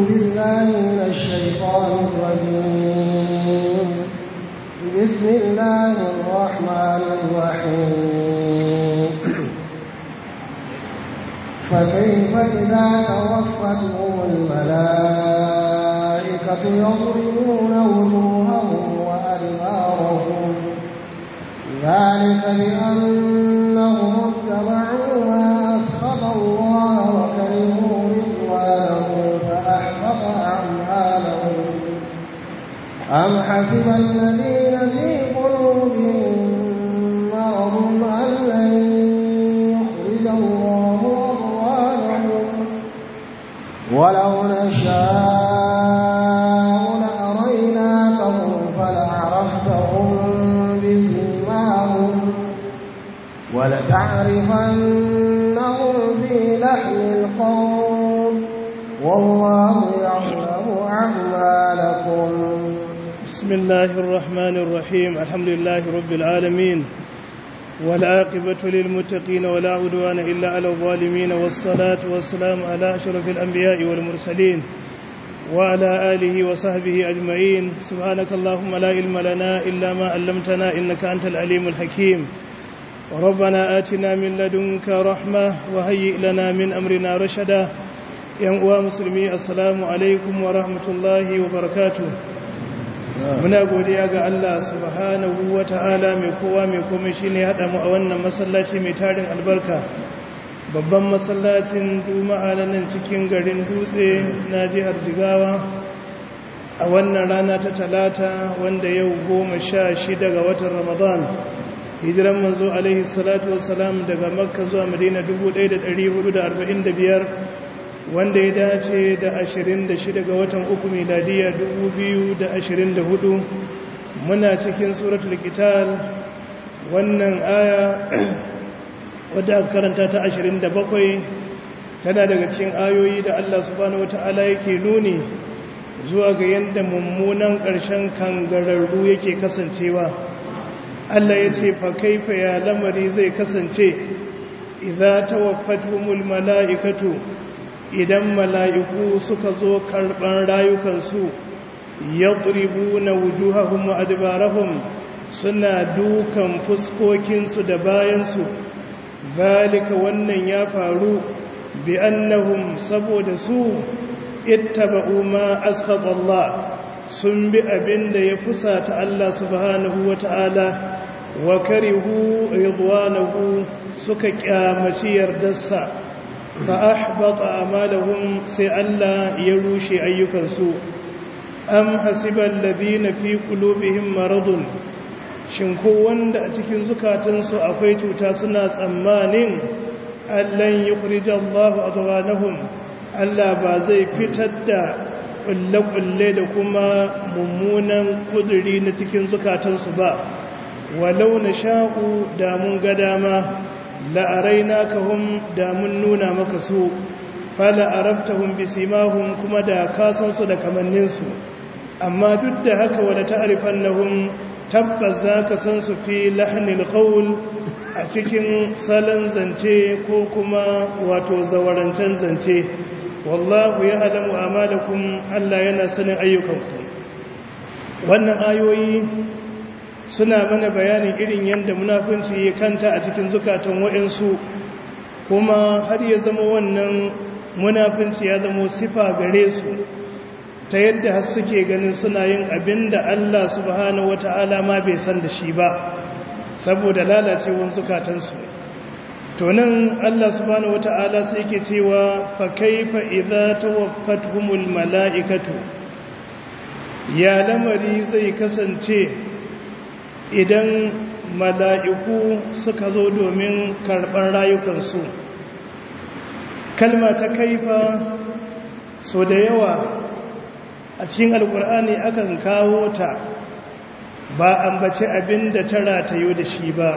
بالله من الشيطان الرجيم بسم الله الرحمن الرحيم فكيف إذا توفتهم الملائكة يضربون وجوههم وأدبارهم ذلك بأنهم اتبعوا ما أسخط الله وكرهوا رضوانه فأحبط أعمالهم أم حسب الذين في قلوبهم مرض أن لن يخرج الله أضوانهم ولو نشاء لأريناكهم فلعرفتهم بسيماهم ولتعرفنهم في لحن القول والله يعلم أعمالكم بسم الله الرحمن الرحيم الحمد لله رب العالمين والعاقبة للمتقين ولا عدوان إلا على الظالمين والصلاة والسلام على أشرف الأنبياء والمرسلين وعلى آله وصحبه أجمعين سبحانك اللهم لا علم لنا إلا ما علمتنا إنك أنت العليم الحكيم ربنا آتنا من لدنك رحمة وهيئ لنا من أمرنا رشدا يا مسلمي السلام عليكم ورحمة الله وبركاته muna godiya ga Allah subhanahu wa ta'ala mai kowa mai komai shi ne haɗa mu a wannan masallaci mai tarin albarka babban masallacin juma'a na nan cikin garin dutse na jihar jigawa a wannan rana ta talata wanda yau goma sha shida ga watan ramadan hijiran manzo alaihi salatu wasalam daga makka zuwa madina 1445 wanda ya dace da 26 ga watan uku miladiya 2024 muna cikin suratul qital wannan aya wadda aka karanta ta 27 tana daga cikin ayoyi da Allah subhanahu wataala yake nuni zuwa ga yadda mummunan ƙarshen kangararru yake kasancewa Allah ya ce fa kaifa ya lamari zai kasance idza tawaffatuhumul mala'ikatu idan mala'iku suka zo karɓar rayukansu ya ƙuribu na wujuhahun ma'adibarahun suna dukan fuskokinsu da bayansu zalika wannan ya faru bi annahum saboda su ittaba'u ma ashaballah sun bi abin da ya fusata Allah subhanahu wa ta'ala wa karihu ridwanahu suka kyamaci yardarsa فأحبط أعمالهم سي الله يروشي أيكنسو أم حسب الذين في قلوبهم مرض shinko wanda a cikin zukatansu akwai cuta suna tsammanin allan yukhrij Allahu adwanahum Allah ba zai fitar da kulle-kulle da kuma mummunan kuduri na cikin zukatansu ba walau na sha'u da mun ga dama la'araina ka hun da mun nuna maka su fala arabtahum bisimahum kuma da kasansu da kamanninsu amma duk da haka wala ta'rifannahum tabbas zaka san su fi lahnil qawl a cikin salon zance ko kuma wato zawarancen zance wallahu ya'lamu amalakum Allah yana sanin ayyukanku wannan ayoyi suna mana bayanin irin yadda munafunci ya kanta a cikin zukatan waɗansu kuma har ya zama wannan munafunci ya zama sifa gare su ta yadda har suke ganin suna yin abin da Allah subhanahu wata'ala ma bai san da shi ba saboda lalacewar zukatansu to nan Allah subhanahu wata'ala sai yake cewa fa kaifa idza tawaffatuhumul mala'ikatu ya lamari zai kasance idan mala'iku suka zo domin karɓar rayukansu kalma ta kaifa so da yawa a cikin alkur'ani akan kawo ta ba ambaci abin da ta ratayo da shi ba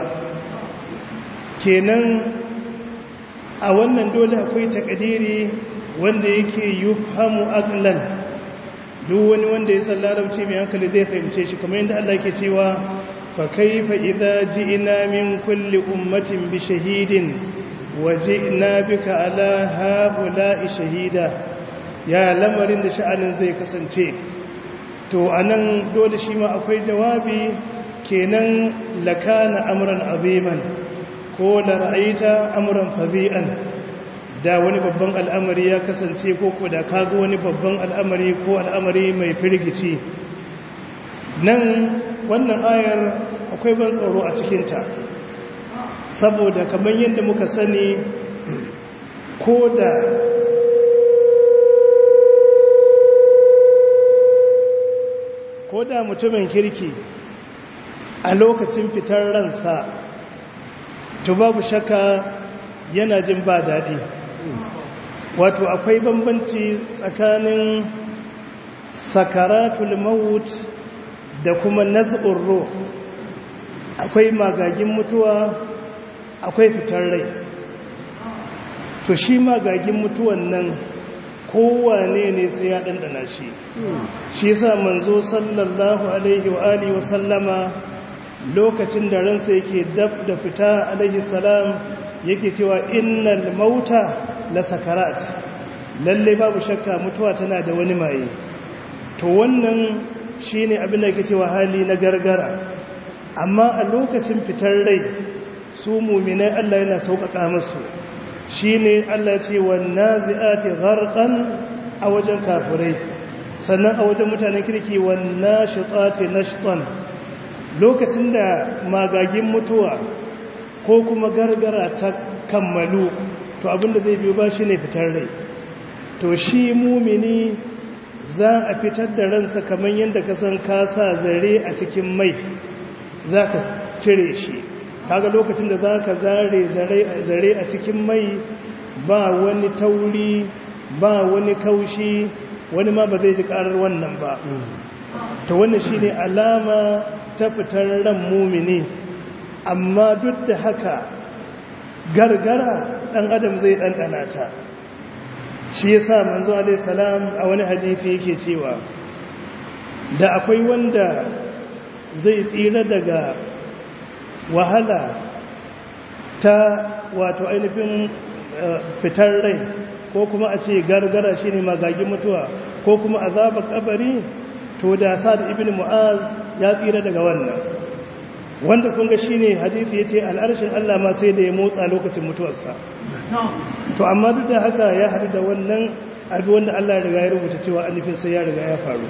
kenan a wannan dole akwai takadiri wanda yake yufhamu aqlan duk wani wanda ya san larabci mai hankali zai fahimce shi kamar yadda Allah ke cewa fa kaifa idza ji'na min kulli ummatin bi shahidin wa ji'na bika ala haula'i shahida ya lamarin da sha'anin zai kasance to anan dole shi ma akwai jawabi kenan lakana amran aziman ko la ra'aita amran fazi'an da wani babban al'amari ya kasance ko ko da kaga wani babban al'amari ko al'amari mai firgici nan wannan ayar akwai ban tsoro a cikinta saboda kamar yadda muka sani ko da ko da mutumin kirki a lokacin fitar ransa to babu shakka yana jin ba daɗi wato akwai bambanci tsakanin sakaratul maut da kuma naz'ur ruh akwai magagin mutuwa akwai fitar rai to shi magagin mutuwan nan kowane ne sai ya ɗanɗana shi shi yasa manzo sallallahu alaihi wa alihi wa sallama lokacin da ransa yake daf da fita alaihi salam yake cewa innal mauta la sakarat lalle babu shakka mutuwa tana da wani maye to wannan shine abin da yake cewa hali na gargara amma a lokacin fitar rai su mu'minai Allah yana sauƙaƙa musu shine Allah ya ce wan nazi'ati gharqan a wajen kafirai sannan a wajen mutanen kirki wan nashitati nashtan lokacin da magagin mutuwa ko kuma gargara ta kammalu to abinda zai biyo ba shi ne fitar rai to shi mumini za a fitar da ransa kamar yadda ka san ka sa zare a cikin mai za ka cire shi kaga lokacin da za ka zare zare a cikin mai ba wani tauri ba wani kaushi wani ma ba zai ji karar wannan ba to wannan shi ne alama ta fitar ran mumini amma duk da haka gargara ɗan adam zai ɗanɗana ta shi ya sa manzo alaihissalam a wani hadithi yake cewa da akwai wanda zai tsira daga wahala ta wato ainihin fitar rai ko kuma a ce gargara shi ne magagin mutuwa ko kuma azabar kabari to da sa'ad ibn mu'az ya tsira daga wannan wanda kun ga shine hadisi yace al'arshin Allah ma sai da ya motsa lokacin mutuwarsa to amma duk da haka ya hadu da wannan abi wanda Allah ya riga ya rubuta cewa alifin sai ya riga ya faru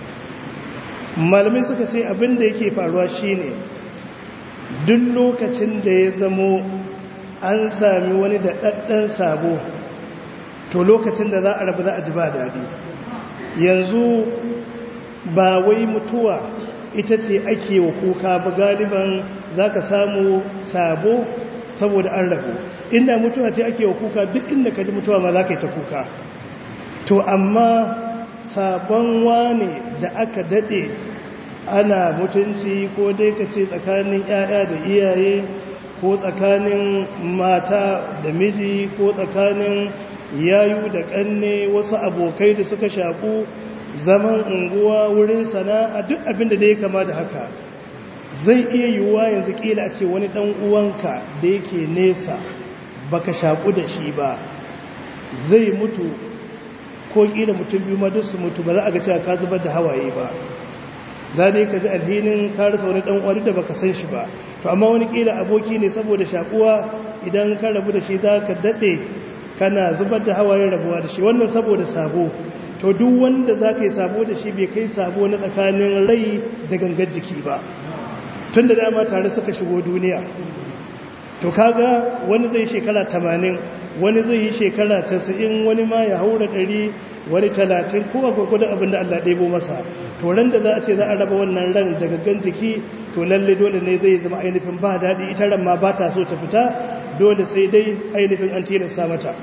malamai suka ce abin da yake faruwa shine duk lokacin da ya zamo an sami wani da daddan sabo to lokacin da za a rabu za a ji ba daɗi yanzu ba wai mutuwa ita ce ake wa kuka ba galiban za ka samu sabo saboda an rabu inda mutuwa ce ake wa kuka duk inda ka ji mutuwa ma za ka yi ta kuka to amma sabon wane da aka daɗe ana mutunci ko dai ka ce tsakanin 'ya'ya da iyaye ko tsakanin mata da miji ko tsakanin yayu da ƙanne wasu abokai da suka shaku zaman unguwa wurin sana'a duk abin da ya kama da haka zai iya yiwuwa yanzu kila a ce wani dan uwanka da yake nesa baka shaku da shi ba zai mutu ko kila mutum biyu ma duk su mutu ba za a ga cewa ka zubar da hawaye ba za dai ka ji alhinin ka rasa wani dan uwa da baka san shi ba to amma wani kila aboki ne saboda shakuwa idan ka rabu da shi za ka dade kana zubar da hawaye rabuwa da shi wannan saboda sabo to duk wanda za ka yi sabo da shi bai kai sabo na tsakanin rai da gangar jiki ba tun da dama tare suka shigo duniya to kaga wani zai shekara tamanin wani zai yi shekara casa'in wani ma ya haura ɗari wani talatin ko gwagwadon abin da allah ɗebo masa to ran da za a ce za a raba wannan ran da gangan jiki to lalle dole ne zai zama ainihin ba daɗi ita ran ma ba ta so ta fita dole sai dai ainihin an tilasta mata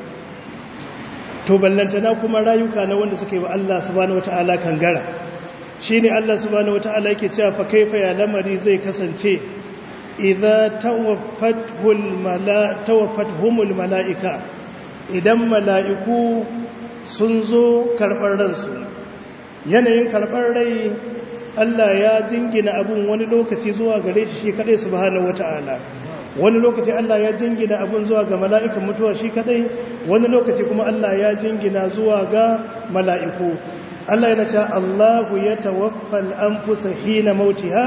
to ballantana kuma rayuka na wanda suke wa Allah subhanahu wata'ala kangara shine Allah subhanahu wata'ala yake cewa fa kaifa ya lamari zai kasance idza tawaffatuhul mala tawaffatuhumul malaika idan mala'iku sun zo karbar ransu yanayin karbar rai Allah ya jingina abun wani lokaci zuwa gare shi shi kadai subhanahu wata'ala wani lokaci Allah ya jingina abun zuwa ga mala'ikan mutuwa shi kadai wani lokaci kuma Allah ya jingina zuwa ga mala'iku Allah yana cewa Allahu ya tawaffal anfusa hina mautiha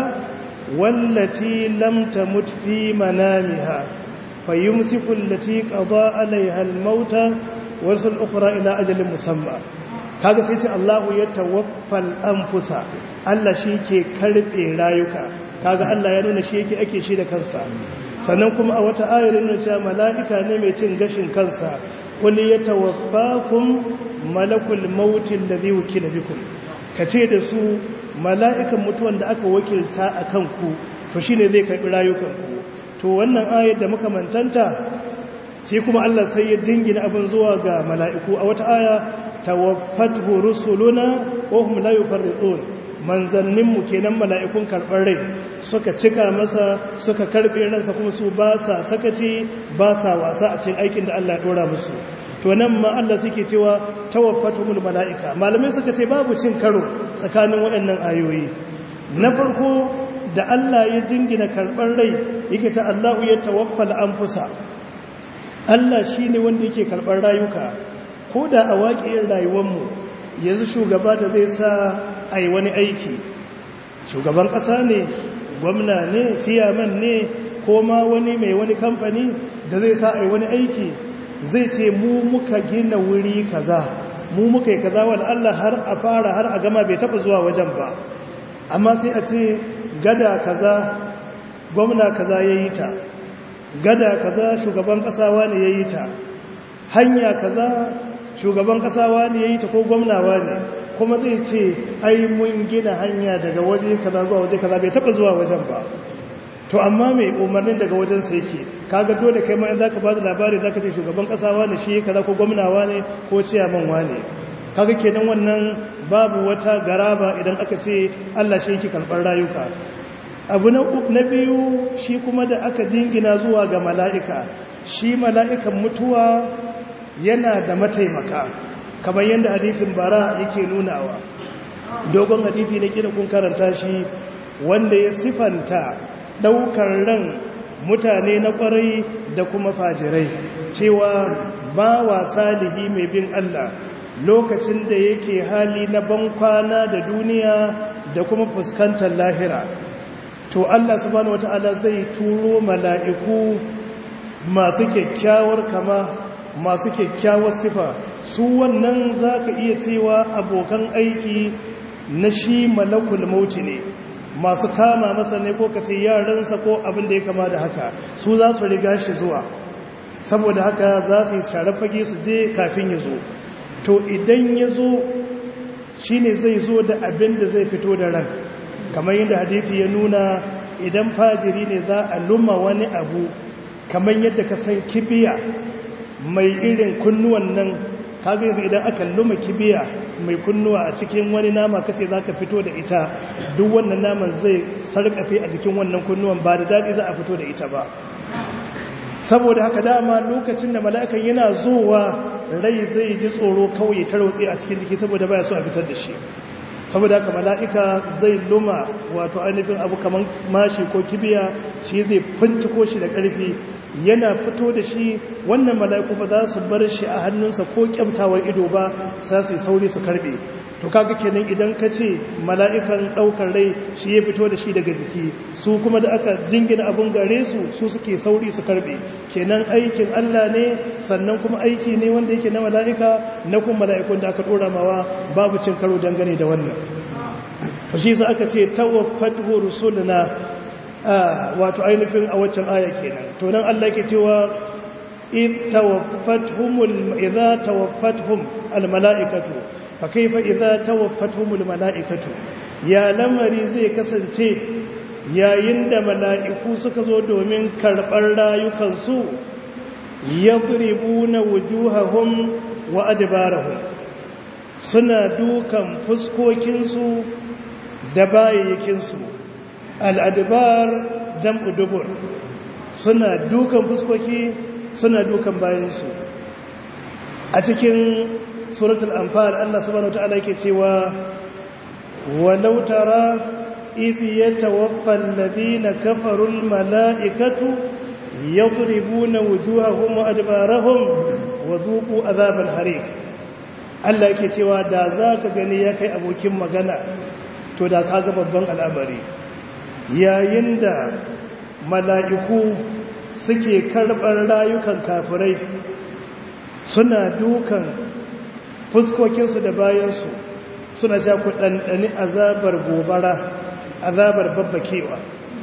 wallati lam tamut fi manamiha fayumsiku allati qada alaiha al-mauta wa rusul ukhra ila ajalin musamma kaga sai ce Allahu ya tawaffal anfusa Allah shi ke karbe rayuka kaga Allah ya nuna shi yake ake shi da kansa sannan kuma a wata ayar nuna cewa mala'ika ne mai cin gashin kansa wani ya tawaffakum malakul mautin da zai wakila bikum ka ce da su mala'ikan mutuwan da aka wakilta a kanku to shi ne zai karɓi rayukanku to wannan ayar da muka mantanta sai kuma Allah sai ya dingina abin zuwa ga mala'iku a wata aya tawaffatu rusuluna wa hum la yufarriqun manzanninmu kenan mala'ikun karɓar rai suka cika masa suka karɓe ransa kuma su ba sa sakaci ba sa wasa a cikin aikin da Allah ya ɗora musu to nan ma Allah suke cewa tawaffatumul mala'ika malamai suka ce babu cin karo tsakanin waɗannan ayoyi na farko da Allah ya jingina karɓar rai yake ta Allahu ya tawaffal anfusa Allah shine wanda yake karɓar rayuka ko da a waƙiyar rayuwarmu yanzu shugaba da zai sa a yi wani aiki shugaban ƙasa ne gwamna ne ciyaman ne ko ma wani mai wani kamfani da zai sa a yi wani aiki zai ce mu muka gina wuri kaza mu muka yi kaza wani Allah har a fara har a gama bai taɓa zuwa wajen ba amma sai a ce gada kaza gwamna kaza ya yi ta gada kaza shugaban ƙasa wani ya yi ta hanya kaza shugaban ƙasa ne ya yi ta ko gwamnawa ne kuma zai ce ai mun gina hanya daga waje kaza zuwa waje kaza bai taba zuwa wajen ba to amma mai umarnin daga wajen sa yake kaga dole kai ma in zaka bada labari zaka ce shugaban ƙasa ne shi kaza ko gwamnawa ne ko ciyaman wane kaga kenan wannan babu wata garaba idan aka ce Allah shi yake karɓar rayuka abu na biyu shi kuma da aka jingina zuwa ga mala'ika shi mala'ikan mutuwa yana da mataimaka kamar yadda hadifin bara yake nunawa dogon hadifi na kira kun karanta shi wanda ya sifanta daukar ran mutane na kwarai da kuma fajirai cewa ba wa salihi mai bin Allah lokacin da yake hali na bankwana da duniya da kuma fuskantar lahira to Allah subhanahu wata'ala zai turo mala'iku masu kyakkyawar kama masu kyakkyawar sifa su wannan za ka iya cewa abokan aiki na shi malakul mauti ne masu kama masa ne ko kace yaransa ko abin da ya kama da haka su za su riga shi zuwa saboda haka za su yi share fage su je kafin ya zo to idan ya zo shi ne zai zo da abin da zai fito da ran kamar yadda hadithi ya nuna idan fajiri ne za a luma wani abu kamar yadda ka san kibiya mai irin kunnuwan nan kaga yanzu idan aka luma kibiya mai kunnuwa a cikin wani nama kace zaka fito da ita duk wannan naman zai sarkafe a jikin wannan kunnuwan ba da dadi za a fito da ita ba saboda haka dama lokacin da mala'ikan yana zuwa rai zai ji tsoro kawai ta rautse a cikin jiki saboda baya so a fitar da shi saboda haka mala'ika zai luma wato ainihin abu kamar mashi ko kibiya shi zai finciko shi da ƙarfi yana fito da shi wannan mala'iku ba za su bar shi a hannunsa ko kyamtawar ido ba sa su sauri su karbe to kaga kenan idan ka ce mala'ikan ɗaukar rai shi ya fito da shi daga jiki su kuma da aka jingina abin gare su su suke sauri su karbe kenan aikin Allah ne sannan kuma aiki ne wanda yake na mala'ika na kuma mala'ikun da aka ɗora mawa babu cin karo dangane da wannan shi sa aka ce tawaffatu rusuluna wato ainihin a waccan aya kenan to nan Allah yake cewa id tawaffatuhum idza tawaffatuhum almalaikatu fa kayfa idza tawaffatuhum almalaikatu ya lamari zai kasance yayin da mala'iku suka zo domin karɓar rayukansu yadribuna wujuhahum wa adbarahum suna dukan fuskokinsu da bayayyakinsu al'adbar jam'u dubur suna dukan fuskoki suna dukan bayansu a cikin suratul anfal Allah subhanahu wataala yake cewa walau tara idh yatawaffa alladhina kafaru almala'ikatu yadribuna wujuhahum wa adbarahum wa dhuqu azabal hariq Allah yake cewa da zaka gani ya kai abokin magana to da kaga babban al'amari yayin da mala'iku suke karɓar rayukan kafirai suna dukan fuskokinsu da bayansu suna sha ku ɗanɗani azabar gobara azabar babbakewa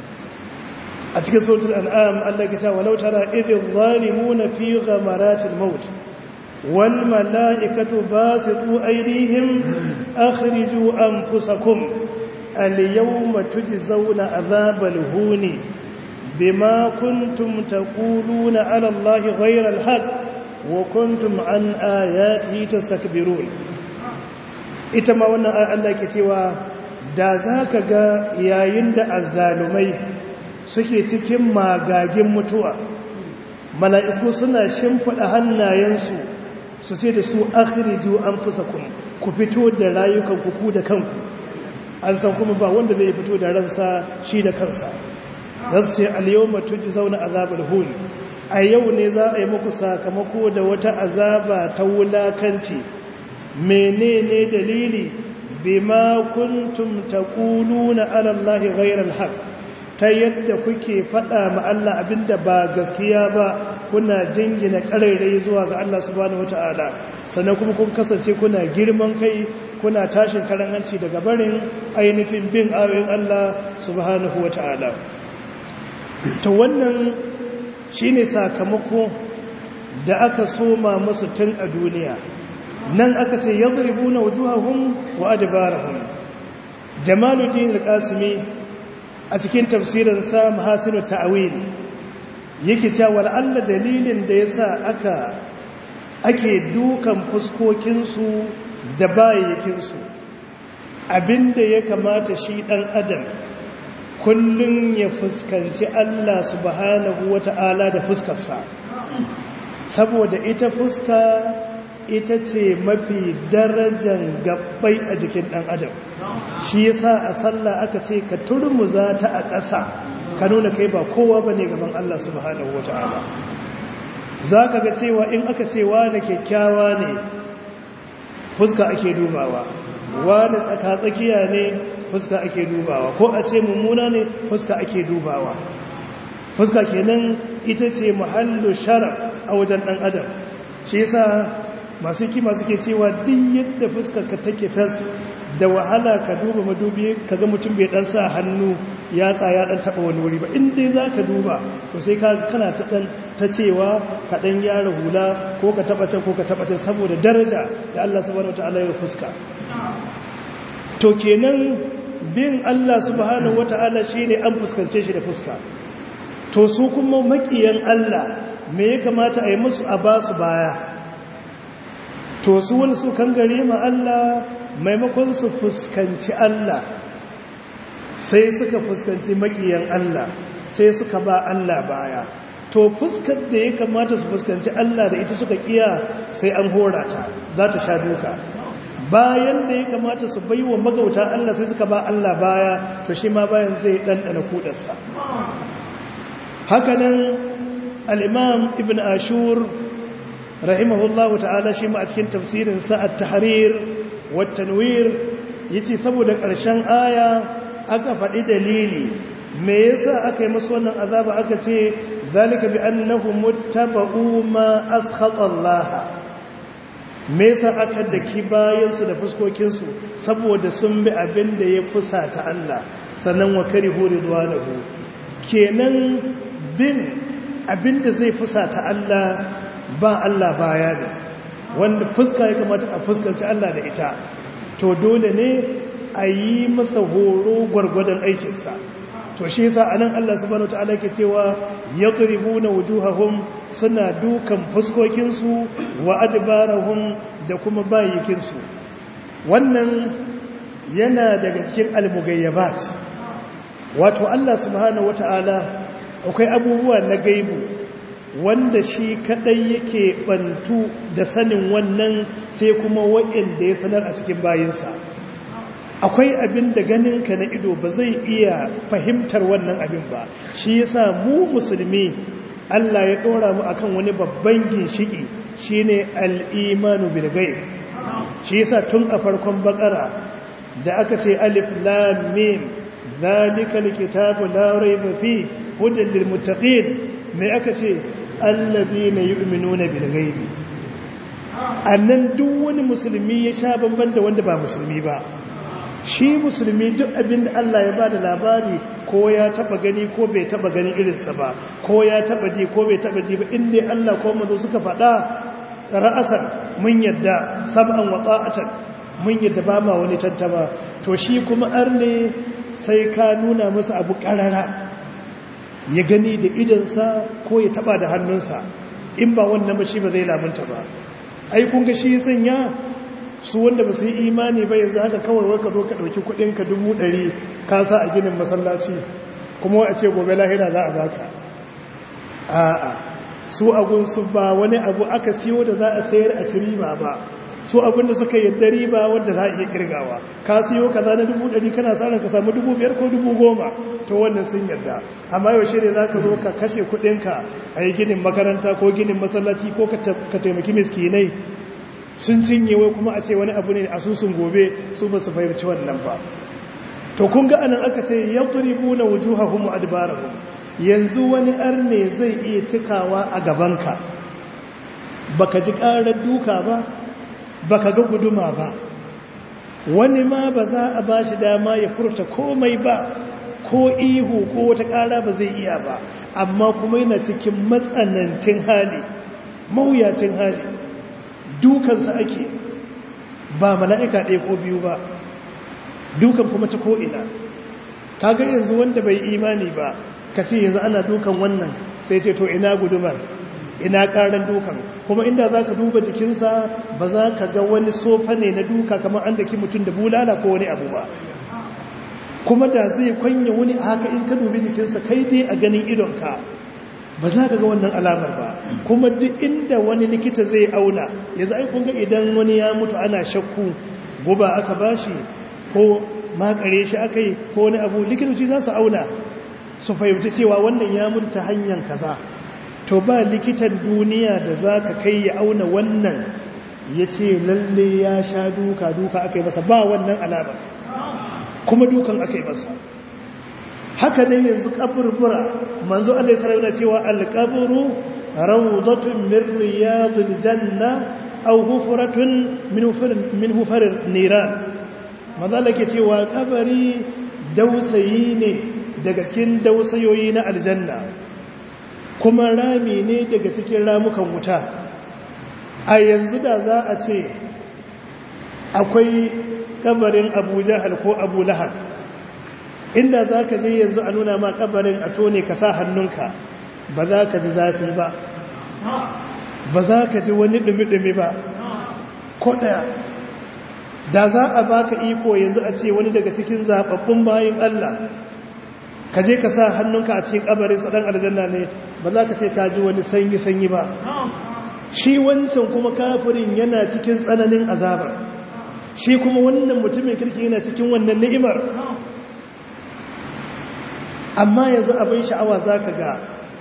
a cikin sautin an'am Allah ke ta walau tara idin zalimuna fi ghamaratil maut wal mala'ikatu basitu aydihim akhriju anfusakum al yawma tujzauna azabal huni bima kuntum taquluna ala allahi ghayra al haqq wa kuntum an ayatihi tastakbirun ita ma wannan Allah ke cewa da zaka ga yayin da azzalumai suke cikin magagin mutuwa mala'iku suna shimfida hannayensu su ce da su akhriju anfusakum ku fito da rayukanku ku da kanku an san kuma ba wanda zai fito da ransa shi da kansa zasu ce al-yawma tujzauna azabal hun a yau ne za a yi muku sakamako da wata azaba ta wulakanci menene dalili bima kuntum taquluna ala allahi ghayra alhaq ta yadda kuke fada ma Allah abinda ba gaskiya ba kuna jingina karairai zuwa ga Allah subhanahu wataala sannan kuma kun kasance kuna girman kai kuna tashin karanganci daga barin ainihin bin ayoyin Allah subhanahu wataala to wannan shi ne sakamako da aka soma musu tun a duniya nan aka ce ya zuribu na wujuhahun wa adabarahun jamaluddin al-qasimi a cikin tafsirinsa mahasinu ta'awil yake cewa Allah dalilin da yasa aka ake dukan fuskokinsu da bayyakinsu abinda ya kamata shi dan adam kullum ya fuskanci Allah subhanahu wata'ala da fuskarsa saboda ita fuska ita ce mafi darajan gabbai a jikin ɗan adam shi yasa a sallah aka ce ka turmuza ta a ƙasa ka nuna kai ba kowa ba ne gaban Allah subhanahu wata'ala za ka ga cewa in aka ce wani kyakkyawa ne fuska ake dubawa wani tsaka-tsakiya ne fuska ake dubawa ko a ce mummuna ne fuska ake dubawa fuska kenan ita ce muhallu sharaf a wajen dan adam shi yasa masu kima suke cewa duk yadda fuskar ka take fes da wahala ka duba madubi kaga mutum bai dan sa hannu ya tsaya dan taba wani wuri ba in dai zaka duba to sai ka kana ta dan ta cewa ka dan yara hula ko ka taba can ko ka taba can saboda daraja da Allah subhanahu wataala ya fuska to kenan bin Allah subhanahu wata'ala shine an fuskance shi da fuska to su kuma makiyan Allah me ya kamata a yi musu a ba su baya to su wani su kan gare ma Allah maimakon su fuskanci Allah sai suka fuskanci makiyan Allah sai suka ba Allah baya to fuskar da ya kamata su fuskanci Allah da ita suka kiya sai an hora ta za ta sha duka bayan da ya kamata su bai wa magauta Allah sai suka ba Allah baya to shi ma bayan zai ɗanɗana kudarsa hakanan al'imam ibn ashur rahimahullahu ta'ala shi ma a cikin tafsirinsa a tahrir wattanwir ya ce saboda ƙarshen aya aka faɗi dalili me yasa aka yi musu wannan azaba aka ce zalika bi annahu muttaba'u ma askhata Allah me yasa aka daki bayansu da fuskokinsu saboda sun bi abin da ya fusata Allah sannan wa karihu ridwanahu kenan bin abin da zai fusata Allah ba Allah baya ne wanda fuska ya kamata a fuskanci Allah da ita to dole ne a yi masa horo gwargwadon aikinsa to shi yasa anan Allah subhanahu wataala ke cewa yaqribuna wujuhahum suna dukan fuskokinsu wa adbarahum da kuma bayikinsu wannan yana daga cikin almugayyabat wato Allah subhanahu wataala akwai abubuwa na gaibu wanda shi kadai yake bantu da sanin wannan sai kuma wa'anda ya sanar a cikin bayinsa akwai abin da ganinka na ido ba zai iya fahimtar wannan abin ba shi yasa mu musulmi Allah ya ɗora mu akan wani babban ginshiki shine al-imanu bil ghaib shi yasa tun a farkon bakara da aka ce alif lam mim zalikal kitabu la rayba fi hudan lil muttaqin me aka ce alladhina yu'minuna bil ghaibi annan duk wani musulmi ya sha bamban da wanda ba musulmi ba shi musulmi duk abin da Allah ya bada labari ko ya taba gani ko bai taba ganin irinsa ba ko ya taba ji ko bai taba ji ba inda Allah ko manzo suka faɗa ra'asar mun yadda sab'an wa ta'atan mun yadda ba ma wani tantama to shi kuma arne sai ka nuna masa abu karara ya gani da idansa ko ya taba da hannunsa in ba wannan ba shi ba zai lamunta ba ai kun ga shi sanya su wanda ba su yi imani ba yanzu haka kawai wai ka zo ka ɗauki kuɗinka dubu ɗari ka sa a ginin masallaci kuma a ce gobe lahira za a baka a'a su su ba wani abu aka siyo da za a sayar a ci riba ba su abin da suka yadda riba wadda za a iya kirgawa ka siyo kaza na dubu ɗari kana sa ka samu dubu biyar ko dubu goma to wannan sun yadda amma yaushe ne za ka zo ka kashe kuɗinka a yi ginin makaranta ko ginin masallaci ko ka taimaki miskinai sun cinye wai kuma a ce wani abu ne asusun gobe su ba su fahimci wannan ba to kun ga anan aka ce yadribuna wujuhahum wa adbarahum yanzu wani arne zai iya cikawa a gabanka baka ji karar duka ba baka ga guduma ba wani ma ba za a bashi dama ya furta komai ba ko ihu ko wata kara ba zai iya ba amma kuma yana cikin matsanancin hali mawuyacin hali dukansa ake ba mala'ika ɗaya ko biyu ba dukan kuma ta ko'ina kaga yanzu wanda bai imani ba ka ce yanzu ana dukan wannan sai ce to ina gudumar ina ƙaran dukan kuma inda za ka duba jikinsa ba za ka ga wani sofa ne na duka kamar an daki mutum da bulala ko wani abu ba kuma da zai kwanya wani a haka in ka dubi jikinsa kai dai a ganin idonka ba za ka ga wannan alamar ba kuma duk inda wani likita zai auna yanzu ai kun ga idan wani ya mutu ana shakku guba aka bashi ko makare shi aka yi ko wani abu likitoci za su auna su fahimci cewa wannan ya mutu ta hanyar kaza to ba likitan duniya da za ka kai ya auna wannan ya ce lalle ya sha duka duka aka yi masa ba wannan alamar kuma dukan aka yi masa haka ne yanzu kaburbura manzo Allah ya sarrafa cewa al-qabru rawdatun min riyadil janna aw hufratun min min hufar niran manzo Allah ke cewa kabari dausayi ne daga cikin dausayoyi na aljanna kuma rami ne daga cikin ramukan wuta a yanzu da za a ce akwai kabarin Abu Jahal ko Abu Lahab inda za ka je yanzu a nuna ma kabarin a tone ka sa hannunka ba za ka ji zafi ba ba za ka ji wani dumi-dumi ba ko ɗaya da za a baka iko yanzu a ce wani daga cikin zaɓaɓɓun bayan Allah ka je ka sa hannunka a cikin kabarin saɗan aljanna ne ba za ka ce ka ji wani sanyi-sanyi ba shi wancan kuma kafirin yana cikin tsananin azabar shi kuma wannan mutumin kirki yana cikin wannan ni'imar amma yanzu abin sha'awa za ka ga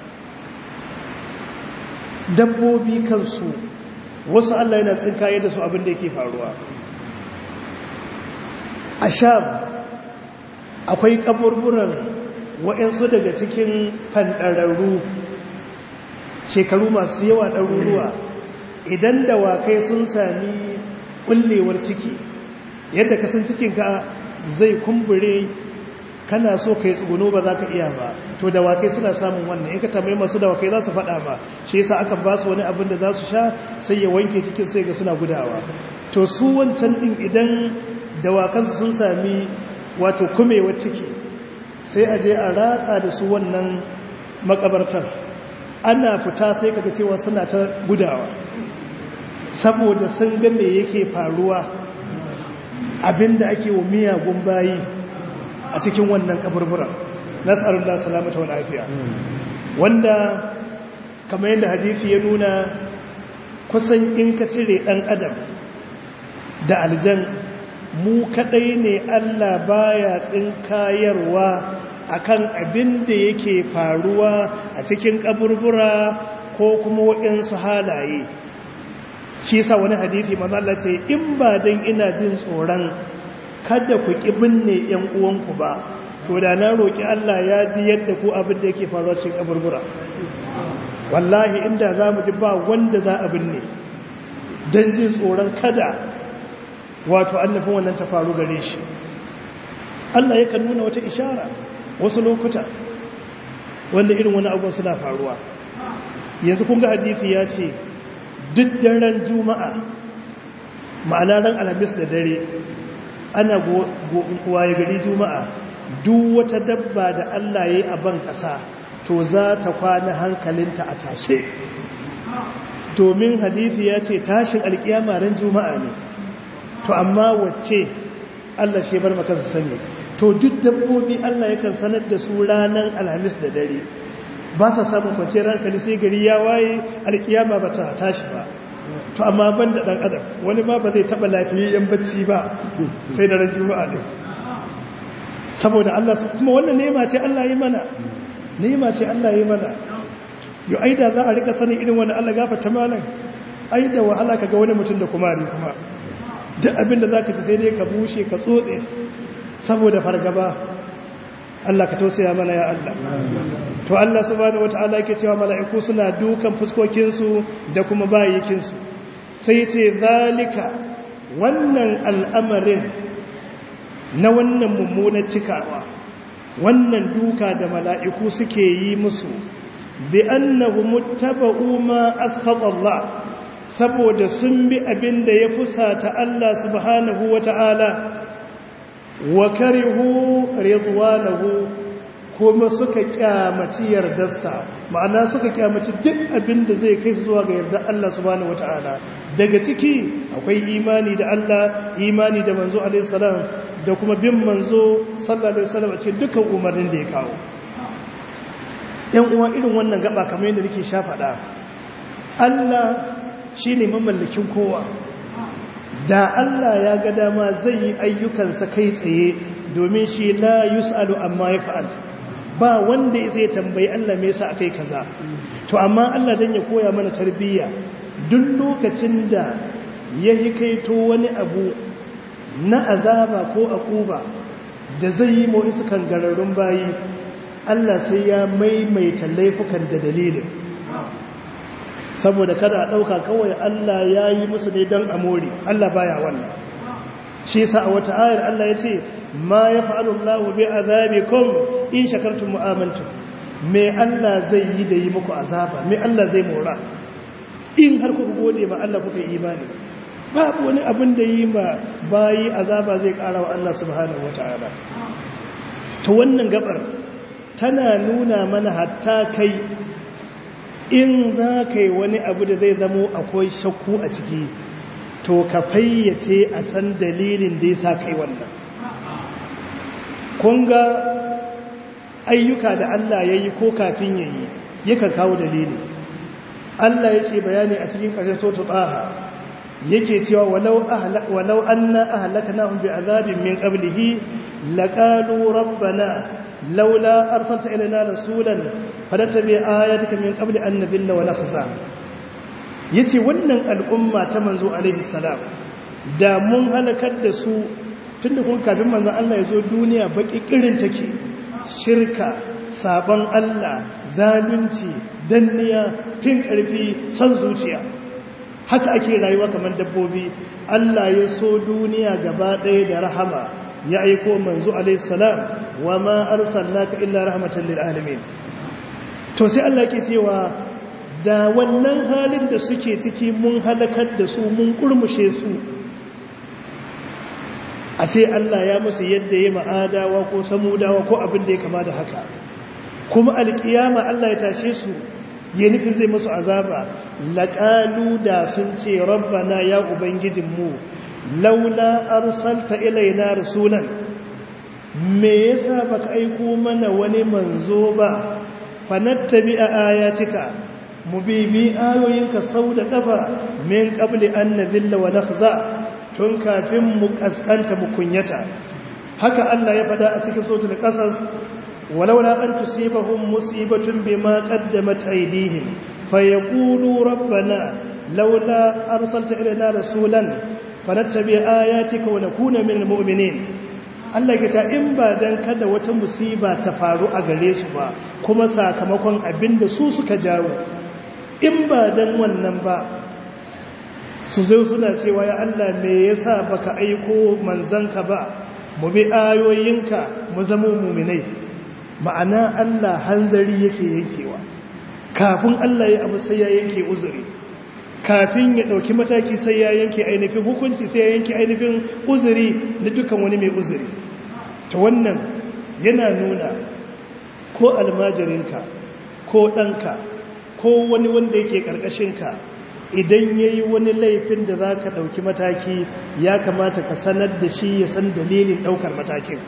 dabbobi kansu wasu Allah yana tsinkaye da su abin da yake faruwa a sham akwai kaburburan waɗansu daga cikin fanɗararru shekaru masu yawa ɗaruruwa idan dawakai sun sami ƙullewar ciki yadda kasan cikinka zai kumbure kana so ka yi tsuguno ba za ka iya ba to dawakai suna samun wannan in ka tambayi masu dawakai za su faɗa ba shi yasa aka ba su wani abin da za su sha sai ya wanke cikin sai ga suna gudawa to su wancan ɗin idan dawakansu sun sami wato kumewar ciki sai a je a ratsa da su wannan makabartar ana fita sai kaga cewa suna ta gudawa saboda sun ga me yake faruwa abinda ake wa miyagun bayi a cikin wannan kaburburan nasarullah salamata wal afiya wanda kamar yadda hadisi ya nuna kusan in ka cire dan adam da aljan mu kadai ne Allah baya tsinkayarwa akan abin da yake faruwa a cikin kaburbura ko kuma waɗansu halaye shi sa wani hadithi mazalla ce in ba don ina jin tsoron kada ku ƙi binne ‘yan uwanku ba to da na roƙi Allah ya ji yadda ku abin da yake faruwa cikin kaburbura wallahi inda za mu ji ba wanda za a binne don jin tsoron kada wato annafin wannan ta faru gare shi Allah yakan nuna wata ishara wasu lokuta wanda irin wani abuwa suna faruwa yanzu kun ga hadithi ya ce duk daren juma'a ma'ana ran alhamis da dare ana waye gari juma'a duk wata dabba da Allah ya yi a ban ƙasa to za ta kwana hankalinta a tashe domin hadithi ya ce tashin alkiyama ran juma'a ne to amma wacce Allah shi bar maka sani to duk dabbobi Allah yakan sanar da su ranar alhamis da dare ba sa samun kwanciyar hankali sai gari ya waye alkiyama ba ta tashi ba to amma ban da ɗan adam wani ma ba zai taɓa lafiyayyen bacci ba sai da ran juma'a ɗin saboda Allah kuma wannan nema ce Allah yi mana nema ce Allah yi mana yau aida za a rika sanin irin wani Allah gafata malam aida wahala ka ga wani mutum da kumari kuma duk abinda za ka ci sai dai ka bushe ka tsotse saboda fargaba Allah ka tausaya mana ya Allah to Allah subhanahu wata'ala yake cewa mala'iku suna dukan fuskokinsu da kuma bayikinsu sai ce zalika wannan al'amarin na wannan mummunar cikawa wannan duka da mala'iku suke yi musu bi annahu muttaba'u ma askhata Allah saboda sun bi abin da ya fusata Allah subhanahu wata'ala wa karihu ridwanahu kuma suka kyamaci yardarsa ma'ana suka kyamaci duk abin da zai kai zuwa ga yardar Allah subhanahu wataala daga ciki akwai imani da Allah imani da manzo alaihi salam da kuma bin manzo sallallahu alaihi wasallam a cikin dukkan umarnin da ya kawo yan uwa irin wannan gaba kamar yadda nake sha faɗa Allah shine mamallakin kowa da Allah ya ga dama zai yi ayyukansa kai tsaye domin shi la yus'alu amma ya fa'al ba wanda zai tambayi Allah me yasa akai kaza to amma Allah dan ya koya mana tarbiyya duk lokacin da ya yi kaito wani abu na azaba ko akuba da zai yi mu isu kangararrun bayi Allah sai ya maimaita laifukan da dalilin saboda kada a ɗauka kawai Allah ya yi musu ne don amori Allah baya wannan shi sa a wata ayar Allah ya ce ma ya fa'alu Allah bi azabikum in shakartum mu'amantu me Allah zai yi da yi muku azaba me Allah zai mora in har kuka gode ma Allah kuka yi imani babu wani abin da yi ma bayi azaba zai ƙara wa Allah subhanahu wata'ala to wannan gabar tana nuna mana hatta kai in za ka yi wani abu da zai zamo akwai shakku a ciki to ka fayyace a san dalilin da ya sa kai wannan kunga ayyuka da Allah ya yi ko kafin ya yi yakan kawo dalili Allah yake bayani a cikin ƙarshen sotu ɓaha yake cewa walau an na ahalaka na bi azabin min ƙablihi laƙalu rabbana laula arsalta ilaina rasulan fadattabi ayatuka min qabli an nadilla wa nakhza yace wannan al'umma ta manzo alaihi salam da mun halakar da su tunda kun kafin manzon Allah ya zo duniya baki kirin take shirka sabon Allah zalunci danniya fin karfi san zuciya haka ake rayuwa kamar dabbobi Allah ya so duniya gaba ɗaya da rahama ya aiko manzo alaihi salam wa ma arsalnaka illa rahmatan lil alamin to sai Allah yake cewa da wannan halin da suke ciki mun halakar da su mun kurmushe su a ce Allah ya musu yadda ya ma'adawa ko samudawa ko abin da ya kama da haka kuma alkiyama Allah ya tashe su ya nufin zai musu azaba laƙalu da sun ce rabbana ya ubangijinmu laula arsalta ilaina rasulan me yasa baka aiko mana wani manzo ba fanattabi a ayatika mu bibi ayoyinka sau da kafa min qabli an nadhilla wa nakhza tun kafin mu kaskanta mu kunyata haka Allah ya fada a cikin suratul qasas ولولا أن تصيبهم مصيبة بما قدمت أيديهم فيقولوا ربنا لولا أرسلت إلينا رسولا فنتبع آياتك ونكون من المؤمنين Allah ya ta in ba dan kada wata musiba ta faru a gare su ba kuma sakamakon abin da su suka jawo in ba dan wannan ba su zo suna cewa ya Allah me yasa baka aiko manzanka ba mu bi ayoyinka mu zama mu'minai ma'ana Allah hanzari yake yankewa kafin Allah ya abu sai ya yanke uzuri kafin ya dauki mataki sai ya yanke ainihin hukunci sai ya yanke ainihin uzuri da dukkan wani mai uzuri ta wannan yana nuna ko almajirinka ko ɗanka ko wani wanda yake ƙarƙashinka idan ya yi wani laifin da za ka ɗauki mataki ya kamata ka sanar da shi ya san dalilin ɗaukar matakin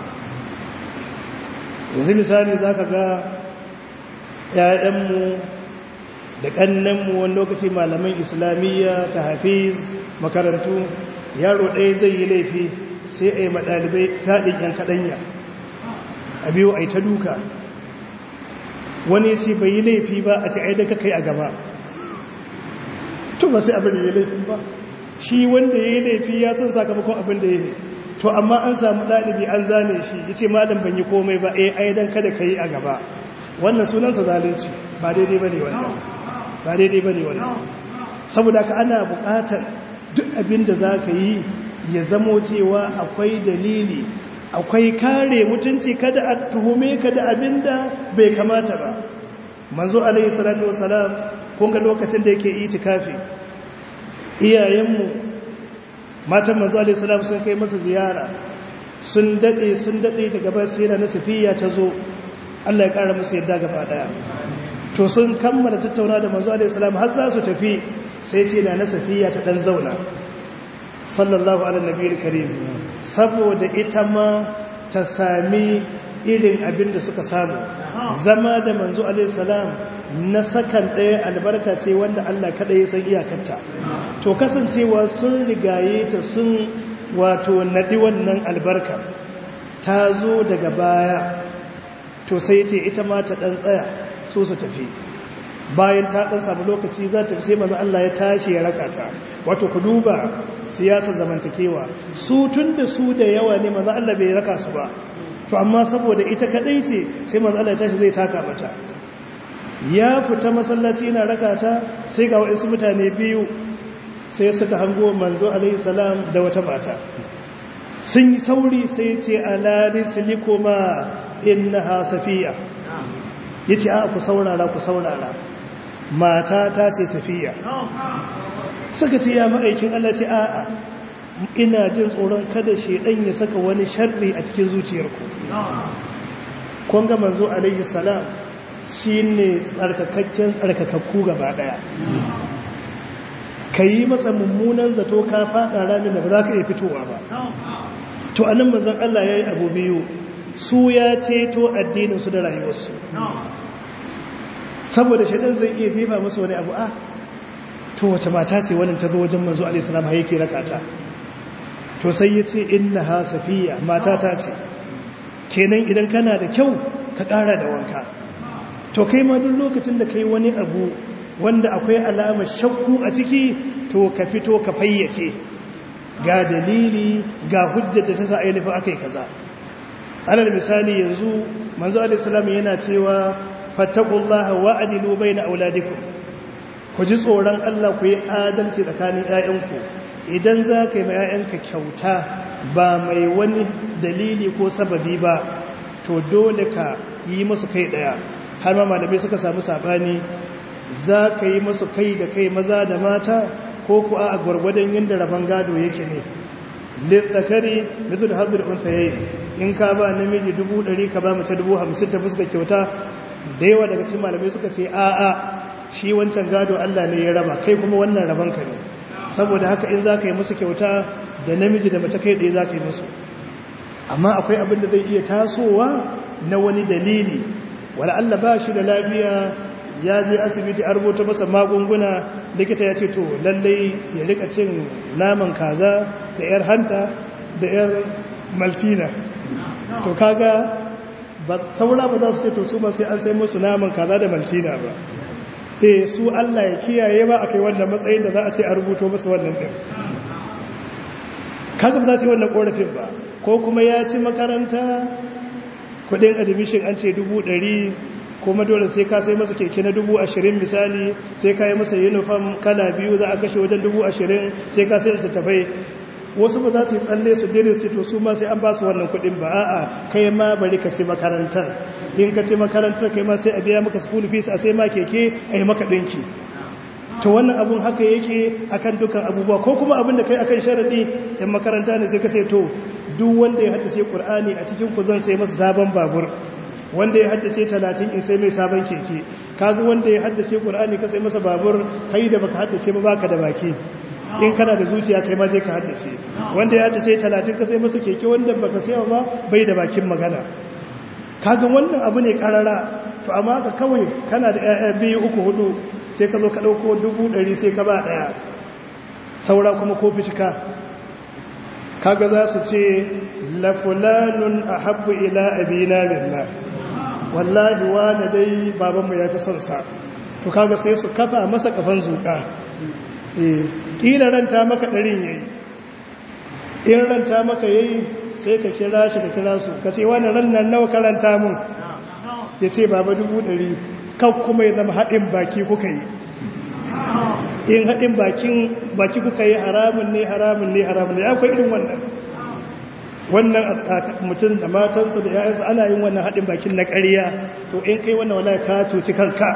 yanzu misali za ka ga ‘ya'yanmu da ƙannenmu wani lokaci malaman islamiyya ta hafiz makarantu yaro ɗaya zai yi laifi sai a yi maɗalibai taɗin ‘yan kaɗanya a biyu a yi ta duka wani ce bai yi laifi ba a ce aidaka kai a gaba to ba sai abin da ya laifin ba shi wanda ya yi laifi ya san sakamakon abin da ya ne to amma an samu ɗalibi an zane shi ya ce malam ban yi komai ba eh aidan kada ka yi a gaba wannan sunansa zalunci ba daidai ba ne wannan ba daidai ba ne wannan saboda ka ana buƙatar duk abin da za ka yi ya zamo cewa akwai dalili akwai kare mutunci kada a tuhume ka da abin da bai kamata ba manzo alaihi salatu wasalam kun ga lokacin da yake itikafi iyayenmu matan manzo alaihi salam sun kai masa ziyara sun dade sun dade daga ba sai na safiya ta zo Allah ya kara musu yadda gaba daya to sun kammala tattauna da manzo alaihi salam har za su tafi sai ce na safiya ta dan zauna sallallahu ala nabiyil karim saboda ita ma ta sami irin abin da suka samu zama da manzo alaihi salam na sakan ɗaya albarka ce wanda Allah kada ya san iyakarta to kasancewa sun rigaye ta sun wato nadi wannan albarka ta zo daga baya to sai ce ita ma ta dan tsaya so su tafi bayan ta dan samu lokaci za ta sai manzo Allah ya tashi ya raka ta wato ku duba siyasar zamantakewa su tun da su da yawa ne manzo Allah bai raka su ba to amma saboda ita kadai ce sai manzo Allah ya tashi zai taka mata ya fita masallaci yana raka ta sai ga wasu mutane biyu sai suka hango manzo alaihi salam da wata mata sun yi sauri sai ce ala rislikuma innaha safiya yace a ku saurara ku saurara mata ta ce safiya suka ce ya ma'aikin Allah ce a'a ina jin tsoron kada shedan ya saka wani sharri a cikin zuciyarku kun ga manzo alaihi salam shine tsarkakakken tsarkakakku gaba daya kayi masa mummunan zato ka fada ramin da ba za ka iya fitowa ba to anan manzon Allah yayi abu biyu su ya ceto addinin su da rayuwarsu saboda shedan zai iya jefa musu wani abu a to wace mata ce wannan ta zo wajen manzo alaihi salam har yake rakata to sai ya ce inna ha safiya mata ta ce kenan idan kana da kyau ka ƙara da wanka to kai ma duk lokacin da kai wani abu wanda akwai alamar shakku a ciki to ka fito ka fayyace ga dalili ga hujjar da ta sa ainihin aka yi kaza alal misali yanzu manzo alaihi salam yana cewa fattaqullaha wa'dilu baina auladikum ku ji tsoron Allah ku yi adalci tsakanin 'ya'yanku idan za ka yi ma 'ya'yanka kyauta ba mai wani dalili ko sababi ba to dole ka yi masu kai ɗaya har ma malamai suka samu saɓani za ka yi masu kai da kai maza da mata ko ku a gwargwadon yadda rabon gado yake ne littakari mizu da haɗu da unsa yayi in ka ba namiji dubu ɗari ka ba mace dubu hamsin ta fuska kyauta da yawa daga cikin malamai suka ce a'a shi wancan gado Allah ne ya raba kai kuma wannan raban ka ne saboda haka in za ka yi musu kyauta da namiji da mace kai ɗaya za ka yi musu amma akwai abin da zai iya tasowa na wani dalili wani Allah ba shi da lafiya ya je asibiti a rubuta masa magunguna likita ya ce to lallai ya rika cin naman kaza da yar hanta da yar maltina to kaga saura ba za su ce to su ba sai an sai musu naman kaza da maltina ba eh su Allah ya kiyaye ba akai wannan matsayin da za a ce a rubuto musu wannan din kaga ba za su yi wannan korafin ba ko kuma ya ci makaranta kudin admission an ce dubu ɗari kuma dole sai ka sai masa keke na dubu ashirin misali sai ka yi masa uniform kala biyu za a kashe wajen dubu ashirin sai ka sai littattafai wasu ba za su yi tsalle su dire su to su ma sai an ba su wannan kudin ba a'a kai ma bari ka ci makarantar in ka ci makarantar kai ma sai a biya maka school fees a sai ma keke a yi maka ɗinki to wannan abun haka yake akan dukan abubuwa ko kuma abin da kai akan sharadi in makaranta ne sai ka ce to duk wanda ya haddace qur'ani a cikin ku zan sai masa sabon babur wanda ya haddace 30 in sai mai sabon keke kaga wanda ya haddace qur'ani ka sai masa babur kai da baka haddace ba baka da baki in kana da zuciya kai ma je ka haddace wanda ya haddace 30 ka sai masa keke wanda baka sai ba bai da bakin magana kaga wannan abu ne karara to amma ka kawai kana da ƴaƴa biyu uku hudu sai ka zo ka ɗauko dubu ɗari sai ka ba ɗaya saura kuma ko fitika kaga za su ce lafulanun a habbu ila abina billah wallahi wani dai babanmu ya fi son sa to kaga sai su kafa masa kafan zuka ƙila ranta maka ɗarin yayi in ranta maka yayi sai ka kira shi ka kira su ka ce wani rannan nawa karanta mun ya ce baba dubu ɗari kan kuma ya zama haɗin baki kuka yi in haɗin baki kuka yi haramun ne haramun ne haramun ne akwai irin wannan wannan mutum da matansa da ya'yansa ana yin wannan haɗin bakin na ƙariya to in kai wannan wala ka cuci kanka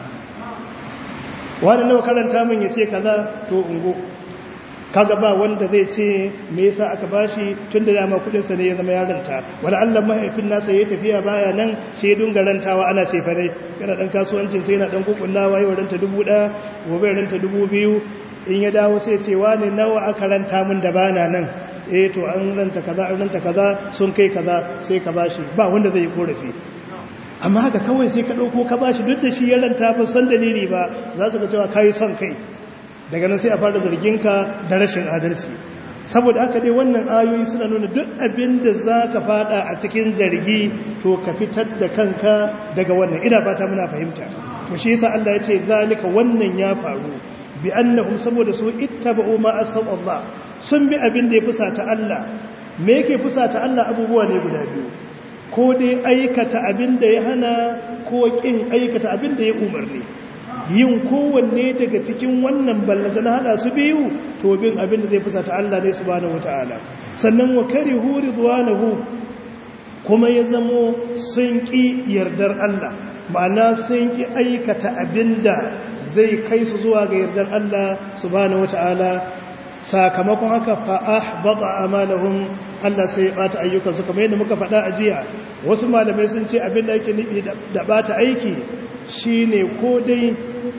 wani nawa karanta min ya ce kaza to ungo kaga ba wanda zai ce me yasa aka bashi tun da dama kudinsa ne ya zama yaranta wani allah mahaifin nasa ya tafiya baya nan shaidun garantawa ana ce fa dai yana dan kasuwancin sai yana dan kukullawa yau ranta dubu ɗaya gobe ranta dubu biyu in ya dawo sai ce wani nawa aka ranta min da bana nan eh to an ranta kaza an ranta kaza sun kai kaza sai ka bashi ba wanda zai yi korafi amma haka kawai sai ka ɗauko ka bashi duk da shi ya ranta ba san dalili ba za su ga cewa kayi son kai daga nan sai a fara zarginka da rashin adalci saboda haka dai wannan ayoyi suna nuna duk abin da za ka fada a cikin zargi to ka fitar da kanka daga wannan ina fata muna fahimta to shi yasa Allah ya ce zalika wannan ya faru bi annahum saboda su ittaba'u ma asab Allah sun bi abin da ya fusata Allah me yake fusata Allah abubuwa ne guda biyu ko dai aikata abin da ya hana ko kin aikata abin da ya umarni yin kowanne daga cikin wannan ballata na hada su biyu to bin abin da zai fusata Allah ne subhanahu wataala sannan wa karihu ridwanahu kuma ya zamo sun ki yardar Allah ma'ana sun ki aikata abinda zai kai su zuwa ga yardar Allah subhanahu wataala sakamakon haka fa ahbata amalahum Allah sai ya bata ayyukan su kamar yadda muka faɗa a jiya wasu malamai sun ce abin da yake nufi da bata aiki shine ko dai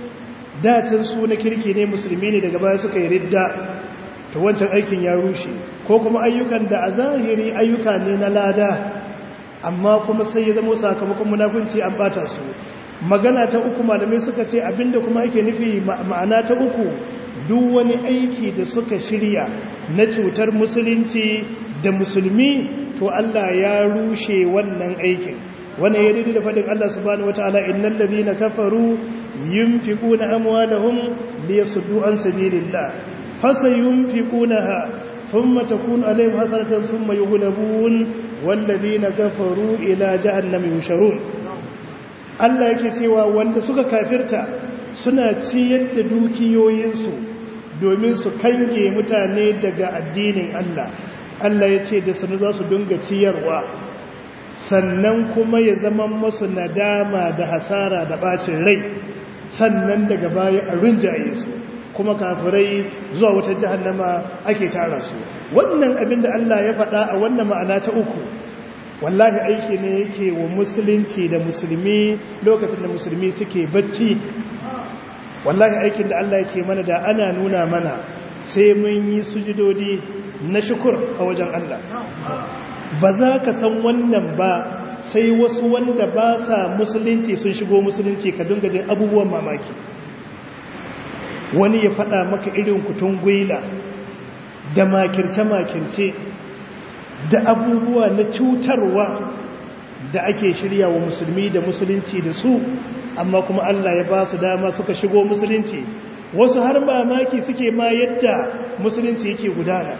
dacin su na kirki ne musulmi ne daga baya suka yi ridda to wancan aikin ya rushe ko kuma ayyukan da a zahiri ayyuka ne na lada amma kuma sai ya zama sakamakon munafunci an bata su magana ta uku malamai suka ce abinda kuma yake nufi ma'ana ta uku duk wani aiki da suka shirya na cutar musulunci da musulmi to Allah ya rushe wannan aikin wannan ya daidai da faɗin Allah subhanahu wataala innal ladina kafaru yunfiquna amwalahum liyasuddu an sabilillah fasayunfiqunaha thumma takunu alayhim hasratan thumma yughlabun wal ladina kafaru ila jahannam yusharun Allah yake cewa wanda suka kafirta suna ciyar da dukiyoyinsu domin su kange mutane daga addinin Allah Allah ya ce da sanu za su dinga ciyarwa sannan kuma ya zama masu nadama da hasara da bacin rai sannan daga baya a rinjaye su kuma kafirai zuwa wata jahannama ake tara su wannan abin da Allah ya faɗa a wannan ma'ana ta uku wallahi aiki ne yake wa musulunci da musulmi lokacin da musulmi suke bacci wallahi aikin da Allah yake mana da ana nuna mana sai mun yi sujudodi na shukur a wajen Allah ba za ka san wannan ba sai wasu wanda ba sa musulunci sun shigo musulunci ka dinga jin abubuwan mamaki wani ya faɗa maka irin kutun gwila da makirce-makirce da abubuwa na cutarwa da ake shirya wa musulmi da musulunci da su amma kuma Allah ya ba su dama suka shigo musulunci wasu har mamaki suke ma yadda musulunci yake gudana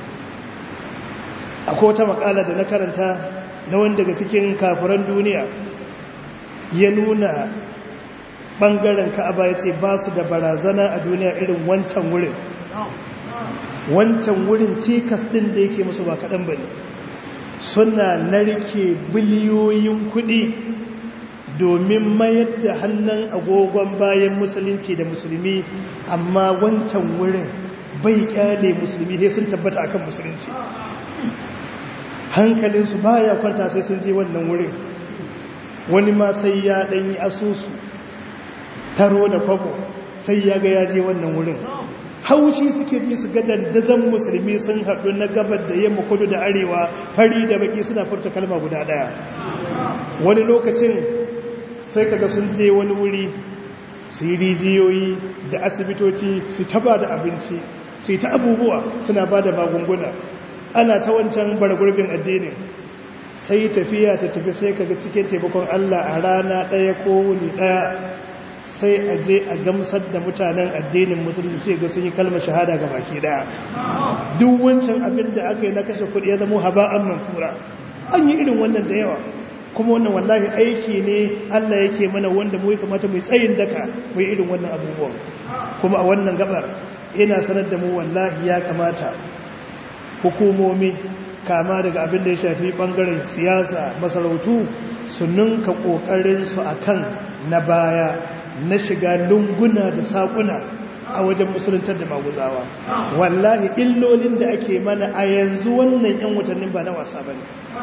akwai wata makala da na karanta na wani daga cikin kafiran duniya ya nuna ɓangaren ka'aba ya ce ba su da barazana a duniya irin wancan wurin wancan wurin cikas ɗin da yake musu ba kaɗan ba ne suna narke biliyoyin kuɗi domin mayar da hannun agogon bayan musulunci da musulmi amma wancan wurin bai kyale musulmi sai sun tabbata akan musulunci hankalinsu baya kwanta sai sun je wannan wurin wani ma sai ya ɗanyi asusu taro da kwabo sai ya ga ya je wannan wurin haushi suke ji su ga dandazon musulmi sun haɗu na gabar da yamma kudu da arewa fari da baki suna furta kalma guda ɗaya wani lokacin sai kaga sun je wani wuri su yi rijiyoyi da asibitoci su taba da abinci su ta abubuwa suna ba da magunguna ana ta wancan bargurbin addinin sai tafiya ta tafi sai kaga cikin taimakon Allah a rana ɗaya ko wuni ɗaya sai a je a gamsar da mutanen addinin musulunci sai ga sun yi kalmar shahada ga baki ɗaya duk wancan abin da aka yi na kashe kuɗi ya zama haba'an mansura an yi irin wannan da yawa kuma wannan wallahi aiki ne Allah yake mana wanda mu kamata mu tsayin daka mu irin wannan abubuwan kuma a wannan gabar ina sanar da mu wallahi ya kamata hukumomi kama daga abin da ya shafi bangaren siyasa masarautu su ninka kokarin su akan na baya na shiga lunguna da sakuna a wajen musuluntar da maguzawa wallahi illolin da ake mana a yanzu wannan yan watannin ba na wasa bane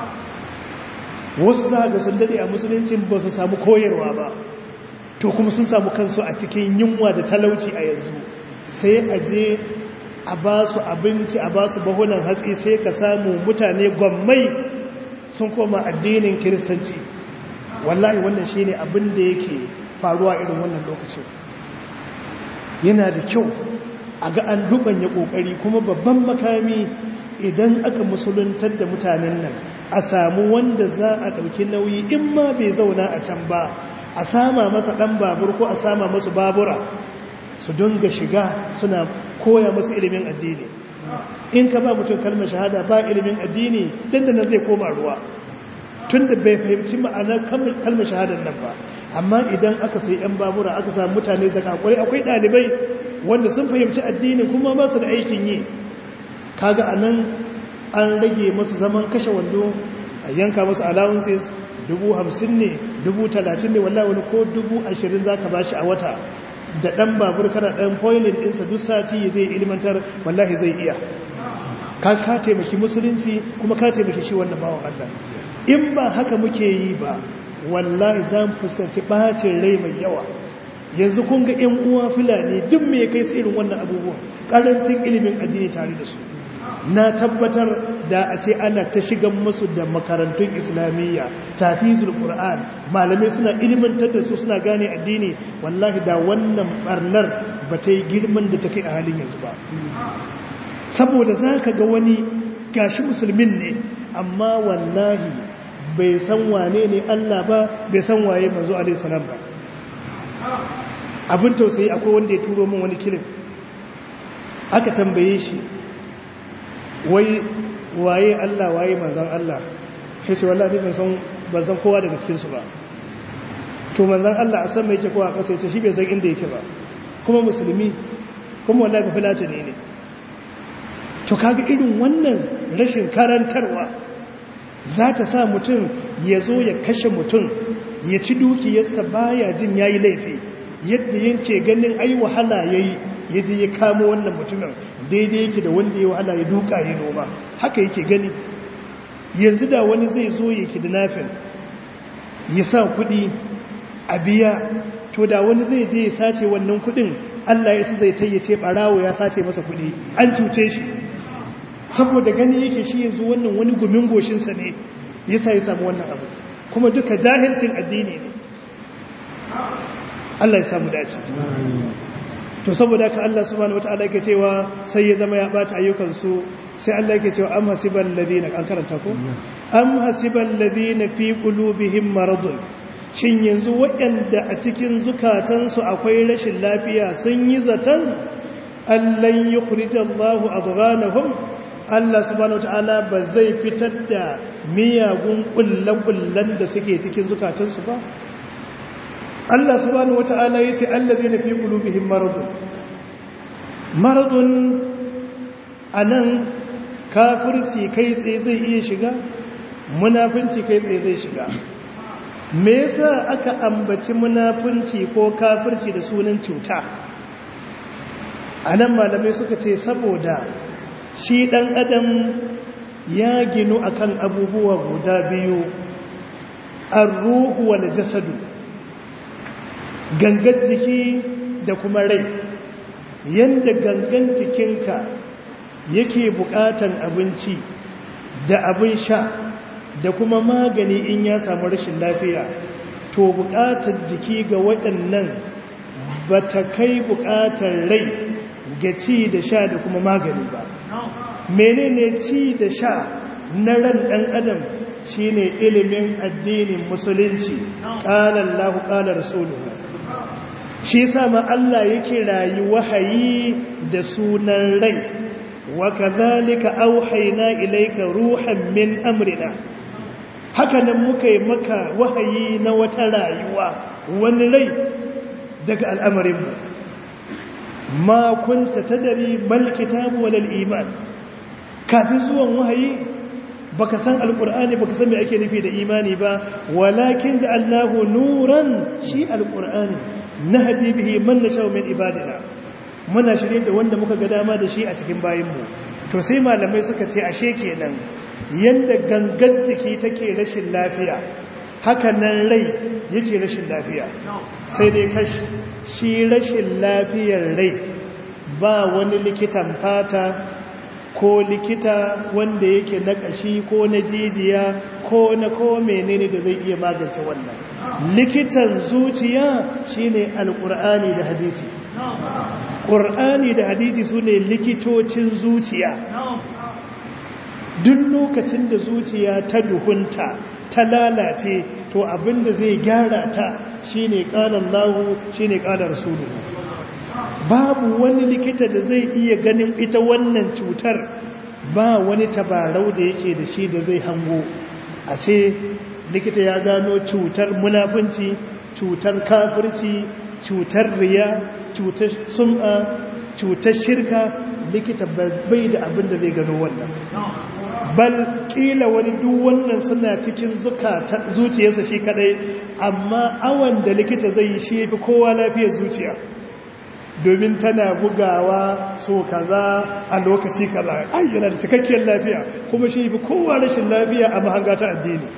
wasu za ga sun dade a musuluncin ba su samu koyarwa ba to kuma sun samu kansu a cikin yunwa da talauci a yanzu sai a je a ba su abinci a ba su bahunan hatsi sai ka samu mutane gwammai sun koma addinin kiristanci wallahi wannan shine abin da yake faruwa irin wannan lokacin yana da kyau a ga an dubanya kokari kuma babban makami idan aka musuluntar da mutanen nan a samu wanda za a ɗauki nauyi in ma bai zauna a can ba a sama masa ɗan babur ko a sama masu babura su dunga shiga suna koya masu ilimin addini in ka ba mutum kalmar shahada ba ilimin addini dandanan zai koma ruwa tun da bai fahimci ma'anar kalmar shahadar nan ba amma idan aka sai 'yan babura aka samu mutane zakakwai akwai ɗalibai wanda sun fahimci addini kuma ba su da aikin yi kaga a nan an rage masu zaman kashe wando a yanka masu allowances dubu hamsin ne dubu talatin ne wallahi wani ko dubu ashirin za ka bashi a wata da ɗan babur kana ɗan foilin ɗinsa duk sati zai ilimantar wallahi zai iya ka ka taimaki musulunci kuma ka taimaki shi wannan bawan Allah in ba haka muke yi ba wallahi za mu fuskanci ɓacin rai mai yawa yanzu kun ga 'yan uwa fulani duk me ya kai su irin wannan abubuwan ƙarancin ilimin addini tare da su na tabbatar da a ce ana ta shigan musu da makarantun islamiyya tafizul qur'an malamai suna ilimantar da su suna gane addini wallahi da wannan barnar ba ta yi girman da ta kai a halin yanzu ba saboda za ka ga wani gashi musulmin ne amma wallahi bai san wane ne allah ba bai san waye manzo alaihi salam ba abin tausayi akwai wanda ya turo min wani kilin aka tambaye shi wai waye Allah waye manzan Allah ya ce wallahi ban san ban san kowa daga cikin su ba to manzan Allah a san me yake kowa kasa yace shi bai san inda yake ba kuma musulmi kuma wallahi ba filata ne ne to kaga irin wannan rashin karantarwa za ta sa mutum ya zo ya kashe mutum ya ci dukiyarsa baya jin yayi laifi yadda yake ganin ai wahala yayi ya je ya kamo wannan mutumin daidai yake da wanda ya wahala ya duka ya noma haka yake gani yanzu da wani zai zo ya ki dinafin ya sa kudi a biya to da wani zai je ya sace wannan kudin Allah ya zai tayyace barawo ya sace masa kudi an cuce shi saboda gani yake shi yanzu wannan wani gumin goshinsa ne yasa ya samu wannan abu kuma duka jahilcin addini ne Allah ya samu dace to saboda ka Allah subhanahu wataala yake cewa sai ya zama ya bata ayyukansu sai Allah yake cewa am hasibal ladina an karanta ko am hasibal ladina fi qulubihim maradun shin yanzu waɗanda a cikin zukatansu akwai rashin lafiya sun yi zaton allan yukhrijallahu adghanahum Allah subhanahu wataala ba zai fitar da miyagun kullan da suke cikin zukatansu ba Allah subhanahu wataala yace allazina fi qulubihim maradun maradun anan kafirci kai tsaye zai iya shiga munafinci kai tsaye zai shiga me yasa aka ambaci munafinci ko kafirci da sunan cuta anan malamai suka ce saboda shi dan adam ya ginu akan abubuwa guda biyu ar-ruhu wal jasadu gangan jiki da kuma rai yanda gangan jikinka yake bukatan abinci da abin sha da kuma magani in ya samu rashin lafiya to bukatar jiki ga waɗannan ba ta kai bukatar rai ga ci da sha da kuma magani ba menene ci da sha na ran ɗan adam shine ilimin addinin musulunci ƙalar lahu ƙalar rasuluhu shi sama Allah yake rayu wahayi da sunan rai wa kadhalika auhayna ilayka ruhan min amrina haka nan muka yi maka wahayi na wata rayuwa wani rai daga al'amarin mu ma kunta tadari mal kitabu wal iman kafin zuwan wahayi baka san alqur'ani baka san me ake nufi da imani ba walakin ja'alnahu nuran shi alqur'ani nahdi bihi man nasha min ibadina muna shirye da wanda muka ga dama da shi a cikin bayinmu to sai malamai suka ce ashe kenan yanda gangan jiki take rashin lafiya haka nan rai yake rashin lafiya sai dai kashi shi rashin lafiyar rai ba wani likitan fata ko likita wanda yake na kashi ko na jijiya ko na ko menene da zai iya magance wannan likitan zuciya shine alkur'ani da hadisi ƙur'ani da hadisi su ne likitocin zuciya duk lokacin da zuciya ta duhunta ta lalace to abinda zai gyara ta shine ƙalar lahu shine ƙalar rasulu babu wani likita da zai iya ganin ita wannan cutar ba wani tabarau da yake da shi da zai hango a ce likita ya gano cutar munafunci cutar kafirci cutar riya cutar sum'a cutar shirka likita bai da abin da zai gano wannan bal kila wani duk wannan suna cikin zuciyarsa shi kadai amma awan da likita zai yi shi fi kowa lafiyar zuciya domin tana bugawa so kaza a lokaci kaza ai yana da cikakkiyar lafiya kuma shi fi kowa rashin lafiya a mahanga ta addini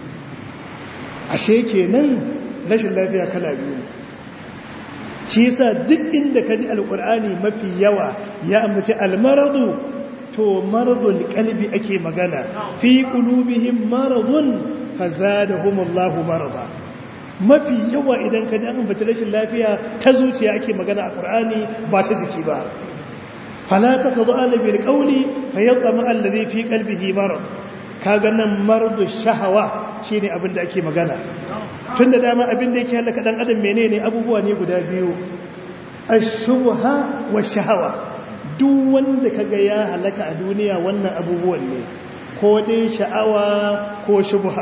ashe kenan rashin lafiya kala biyu shi yasa duk inda ka ji alkur'ani mafi yawa ya ambaci almaradu to maradul qalbi ake magana fi qulubihim maradun fazadahumullahu marada mafi yawa idan ka ji an ambaci rashin lafiya ta zuciya ake magana a qur'ani ba ta jiki ba fala takadu ala bil qawli fayatma alladhi fi qalbihi marad kaga nan maradu shahawa shine abin da ake magana tun da dama abin da yake halaka dan adam menene abubuwa ne guda biyu ash-shubha wa shahawa duk wanda kaga ya halaka a duniya wannan abubuwan ne ko dai sha'awa ko shubha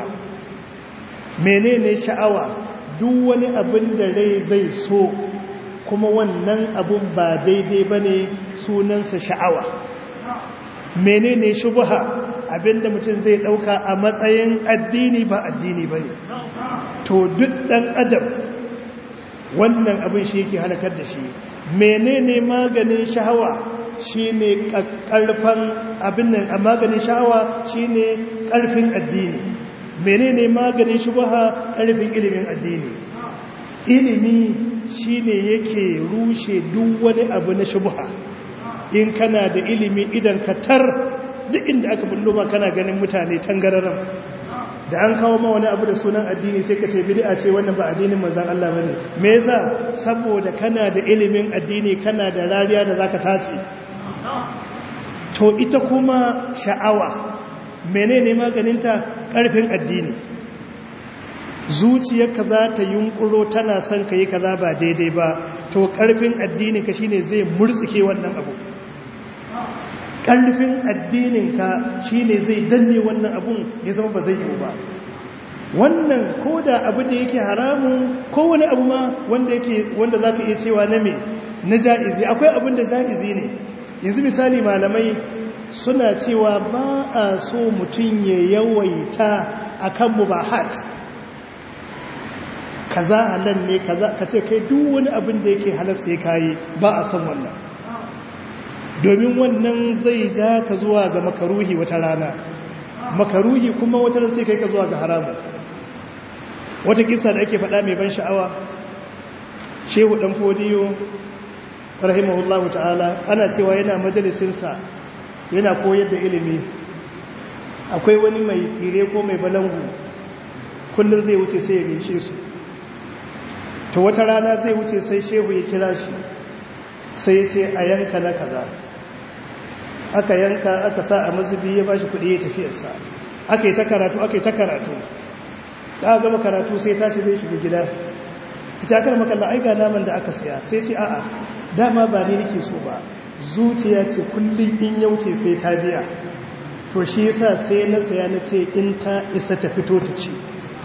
menene sha'awa duk wani abin da rai zai so kuma wannan abun ba daidai bane sunansa sha'awa menene shubha abinda mutum zai dauka a matsayin addini ba addini bane to duk dan adam wannan abin shi yake halakar da shi menene maganin sha'awa shine karfan abin nan a maganin sha'awa shine karfin addini menene maganin shubha karfin ilimin addini ilimi shine yake rushe duk wani abu na shubha in kana da ilimi idan ka tar duk inda aka bullo ma kana ganin mutane tangararan da an kawo ma wani abu da sunan addini sai ka ce bid'a ce wannan ba addinin manzon Allah bane me yasa saboda kana da ilimin addini kana da rariya da zaka tace to ita kuma sha'awa menene maganinta ƙarfin addini zuciyarka za ta yunkuro tana son ka yi kaza ba daidai ba to ƙarfin addini ka shine zai murtsike wannan abu ƙarfin addininka shine zai danne wannan abun ya zama ba zai yi ba wannan ko da abu da yake haramun ko wani abu ma wanda yake wanda za ka iya cewa na me na ja'izi akwai abin da ja'izi ne yanzu misali malamai suna cewa ba a so mutum ya yawaita a kan mubahat kaza halal ne kaza ka ce kai duk wani abin da yake halar sai kayi ba a son wannan domin wannan zai ja ka zuwa ga makaruhi wata rana makaruhi kuma wata rana sai kai ka zuwa ga haramun wata kisa da ake faɗa mai ban sha'awa shehu ɗan fodiyo rahimahullahu ta'ala ana cewa yana majalisinsa yana koyar da ilimi akwai wani mai tsire ko mai balangu kullum zai wuce sai ya gaishe su to wata rana zai wuce sai shehu ya kira shi sai ya ce a yanka na kaza aka yanka aka sa a mazubi ya ba shi kuɗi ya tafiyarsa aka yi ta karatu aka yi ta karatu da aka gama karatu sai tashi zai shiga gida ita aka makalla aika naman da aka siya sai ce a'a dama ba ni nake so ba zuciya ce kullum in yauce sai ta biya to shi yasa sai na saya na ce in ta isa ta fito ta ci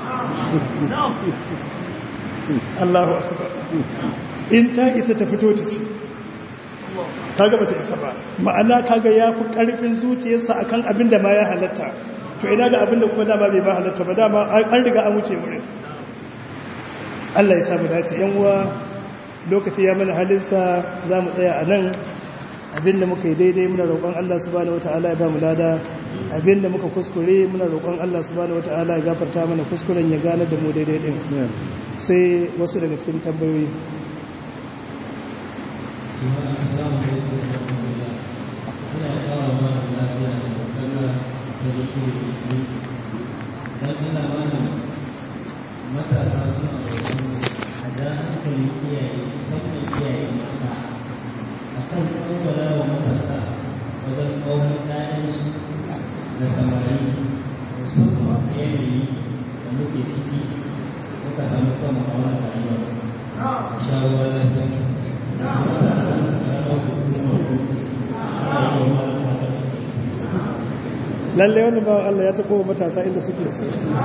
Allahu akbar in ta isa ta fito ta ci kaga bata isa ba ma'ana kaga yafi karfin zuciyarsa akan abin da ma ya halatta to ina ga abin da kuma dama bai ba halatta ba dama an riga an wuce wurin Allah ya samu dace yan uwa lokaci ya mana halinsa za mu tsaya a nan abinda muka yi daidai muna roƙon Allah subhanahu wata'ala ya ba mu lada abinda muka kuskure muna roƙon Allah subhanahu wata'ala ya gafarta mana kuskuren ya gane da mu daidai din sai wasu daga cikin tambayoyi matasa suna a da hankali iyaye musamman iyaye mata a kan tsawala wa matasa wajen kawai ɗayansu da samari musamman a yanayi da muke ciki muka samu kama a wani rayuwa shawarar lafiya lallai wani bawan Allah ya taɓo matasa inda suke su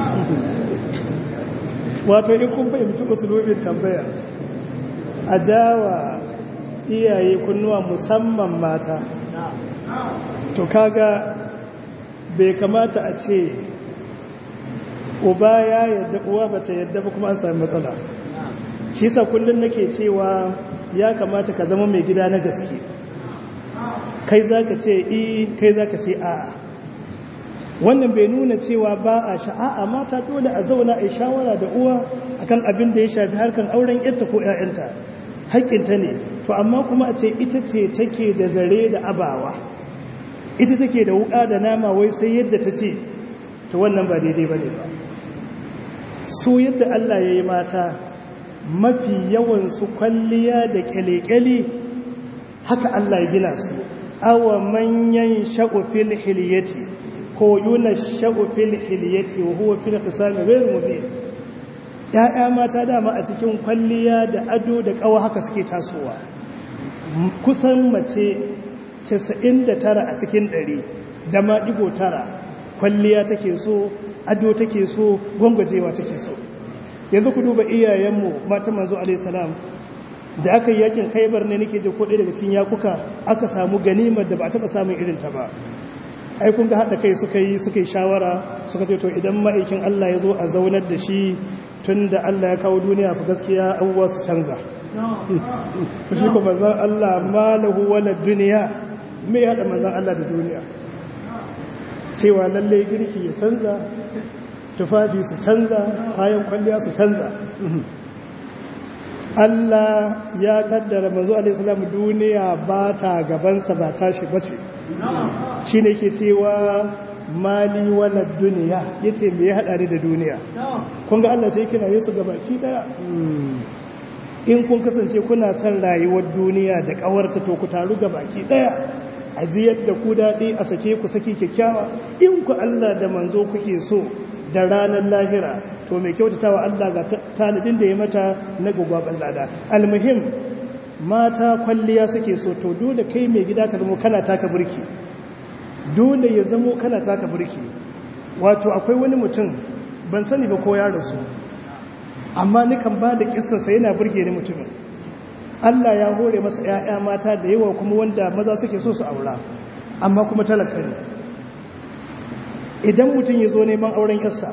wato in kun fahimci usulubin tambaya a jawa iyaye kunnuwa musamman mata to kaga bai kamata a ce uba ya yadda uwa bata yadda ba kuma an sami matsala shi sa kullum nake cewa ya kamata ka zama mai gida na gaske kai za ka ce i kai za ka ce a'a wannan bai nuna cewa ba a sha'a'a mata dole a zauna a shawara da uwa akan abin da ya shafi harkan auren yarta ko ƴaƴanta haƙƙinta ne to amma kuma a ce ita ce take da zare da abawa ita take da wuƙa da nama wai sai yadda ta ce to wannan ba daidai bane ba su yadda Allah ya yi mata mafi yawan su kwalliya da kyale-kyale haka Allah ya gina su awa manyan sha'ufil hiliyati ko yuna sha'ufil hiliyati wa huwa fil khisami ghayr mubin ya'ya mata dama a cikin kwalliya da ado da kawa haka suke tasowa kusan mace 99 a cikin 100 da ma digo tara kwalliya take so ado take so gwangwajewa take so yanzu ku duba iyayenmu mata manzo alaihi salam da aka yi yakin kaibar ne nake je ko ɗaya daga cikin yakuka aka samu ganimar da ba a taɓa samun irin ta ba ai kun ga haɗa kai suka yi suka yi shawara suka ce to idan ma'aikin Allah ya zo a zaunar da shi tun da Allah ya kawo duniya fa gaskiya abubuwa su canza ku shi kuma zan Allah malahu wala duniya me ya haɗa manzan Allah da duniya cewa lalle girki ya canza tufafi su canza kayan kwalliya su canza Allah ya kaddara manzo alaihi salam duniya ba ta gabansa ba tashi bace shi ne ke cewa mali wala duniya ya ce mai ya haɗa da duniya kun ga Allah sai kira yesu gaba ki ɗaya in kun kasance kuna son rayuwar duniya da ƙawarta to ku taru gaba ki ɗaya a ji yadda ku daɗi a sake ku saki kyakkyawa in ku Allah da manzo kuke so da ranar lahira to mai kyautatawa Allah ga tanadin da ya mata na gugwaban lada almuhim mata kwalliya suke so to dole kai mai gida ka zamo kana taka burki dole ya zamo kana taka burki wato akwai wani mutum ban sani ba ko ya rasu amma nikan ba da kissansa yana burge ni mutumin Allah ya hore masa ‘ya'ya mata da yawa kuma wanda maza suke so su aura amma kuma talaka ne idan mutum ya zo neman auren yarsa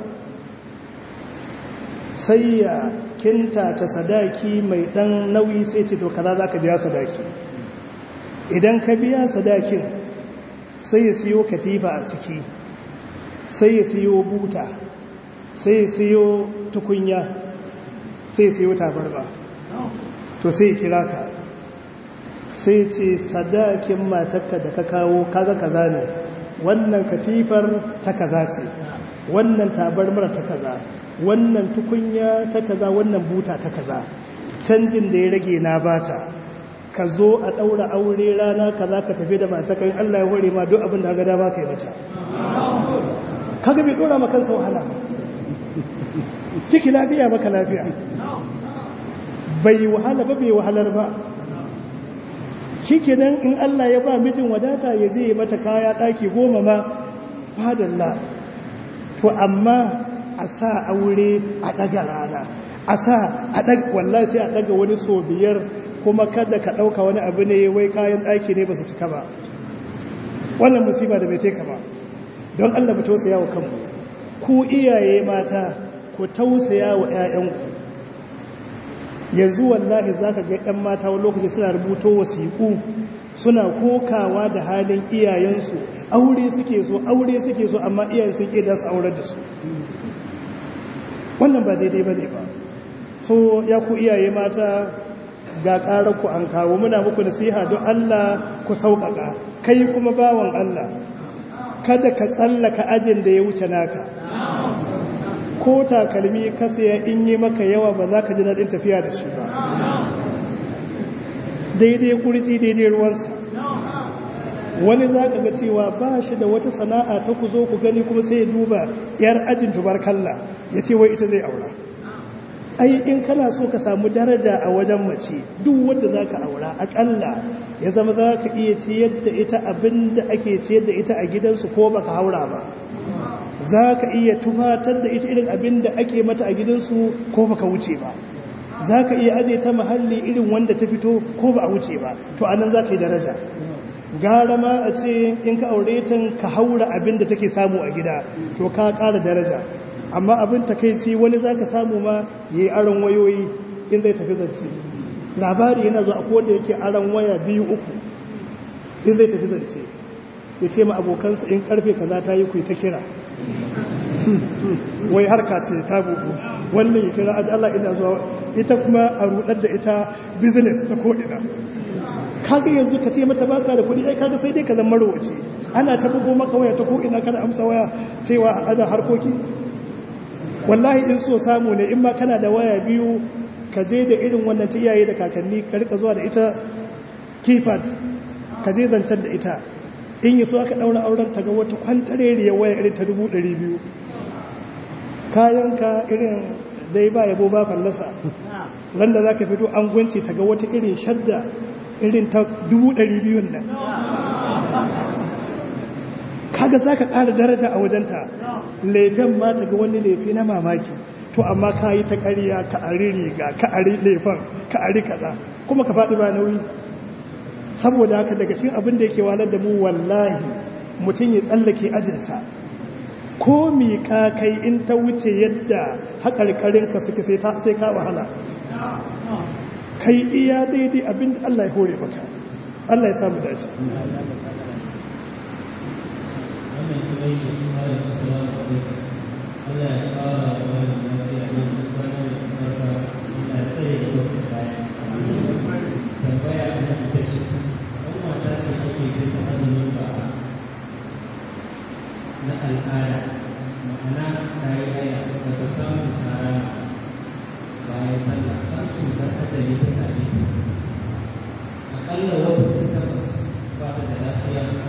sai ya kinta ta sadaki mai ɗan nauyi sai ce to kaza za ka biya sadaki idan ka biya sadakin sai ya siyo katifa a ciki sai ya siyo buta sai ya siyo tukunya sai ya siyo tabarba to sai kira ka sai ce sadakin matakka da ka kawo kaga kaza ne wannan katifar ta kaza ce wannan tabarmar ta kaza wannan tukunya ta kaza wannan buta ta kaza canjin da ya rage na bata ka zo a ɗaura aure rana kaza ka tafi da matakan Allah ya hore ma duk abin da ga dama kai mata kaga bai dora maka kansa wahala ciki lafiya maka lafiya bai wahala ba bai wahalar ba shi kenan in Allah ya ba mijin wadata ya je mata kaya ɗaki goma ma fadalla to amma a sa aure a ɗaga rana a sa a ɗaga wallahi sai a ɗaga wani so biyar kuma kada ka ɗauka wani abu ne wai kayan ɗaki ne ba su cika ba wannan musiba da bai teka ba don Allah mu tausaya wa kanmu ku iyaye mata ku tausaya wa 'ya'yanku yanzu wallahi za ka ga 'yan mata wani lokaci suna rubuto wasiƙu suna kokawa da halin iyayensu aure suke so aure suke so amma iyayen sun ƙeda su aurar da su wannan ba daidai ba ne ba so ya ku iyaye mata ga ƙarar ku an kawo muna muku nasiha don Allah ku sauƙaƙa kai kuma bawan Allah kada ka tsallaka ajin da ya wuce naka ko takalmi ka saya in yi maka yawa ba za ka ji daɗin tafiya da shi ba daidai kurji daidai ruwansa wani za ka ga cewa ba shi da wata sana'a ta ku zo ku gani kuma sai ya duba yar ajin tubarkalla ya ce wai ita zai aura ai in kana so ka samu daraja a wajen mace duk wanda za ka aura akalla ya zama za ka iya ciyar da ita abin da ake ciyar da ita a gidansu ko baka haura ba za ka iya tufatar da ita irin abin da ake mata a gidansu ko baka wuce ba za ka iya aje ta mahalli irin wanda ta fito ko ba a wuce ba to anan za ka yi daraja gara ma a ce in ka aure ta ka haura abin da take samu a gida to ka ƙara daraja amma abin takaici wani za ka samu ma ya yi aron wayoyi in zai tafi zance labari yana zuwa akwai wanda yake aron waya biyu uku in zai tafi zance ya ce ma abokansa in karfe kaza ta yi ku ta kira wai harka ce ta bugu wannan ya kira Allah ina zuwa ita kuma a rudar da ita business ta ko'ina kaga yanzu ka ce mata baka da kuɗi ai kaga sai dai ka zama marwaci ana ta bugo maka waya ta ko'ina kana amsa waya cewa ana harkoki wallahi in so samu ne in ma kana da waya biyu ka je da irin wannan ta iyaye da kakanni ka rika zuwa da ita keypad ka je zancen da ita in yi so aka ɗaura auren ta ga wata kwantareriyar waya irin ta dubu ɗari biyu kayanka irin dai ba yabo ba fallasa ran da za ka fito an gwanci ta ga wata irin shadda irin ta dubu ɗari biyun nan kaga za ka ƙara daraja a wajenta laifin ma ta ga wani laifi na mamaki to amma ka yi ta ƙarya ka ari riga ka ari laifin ka ari kaza kuma ka faɗi ba nauyi saboda haka daga cikin abin da yake walar da mu wallahi mutum ya tsallake ajinsa ko miƙa kai in ta wuce yadda haƙarƙarinka suke sai ka wahala kai iya daidai abin da Allah ya hore maka Allah ya samu dace na al'ada ma'ana ta yi haya da ta samu tara bayan sallah kan cutar hadari ta same ta akalla wata ta tabbas ba ta da lafiya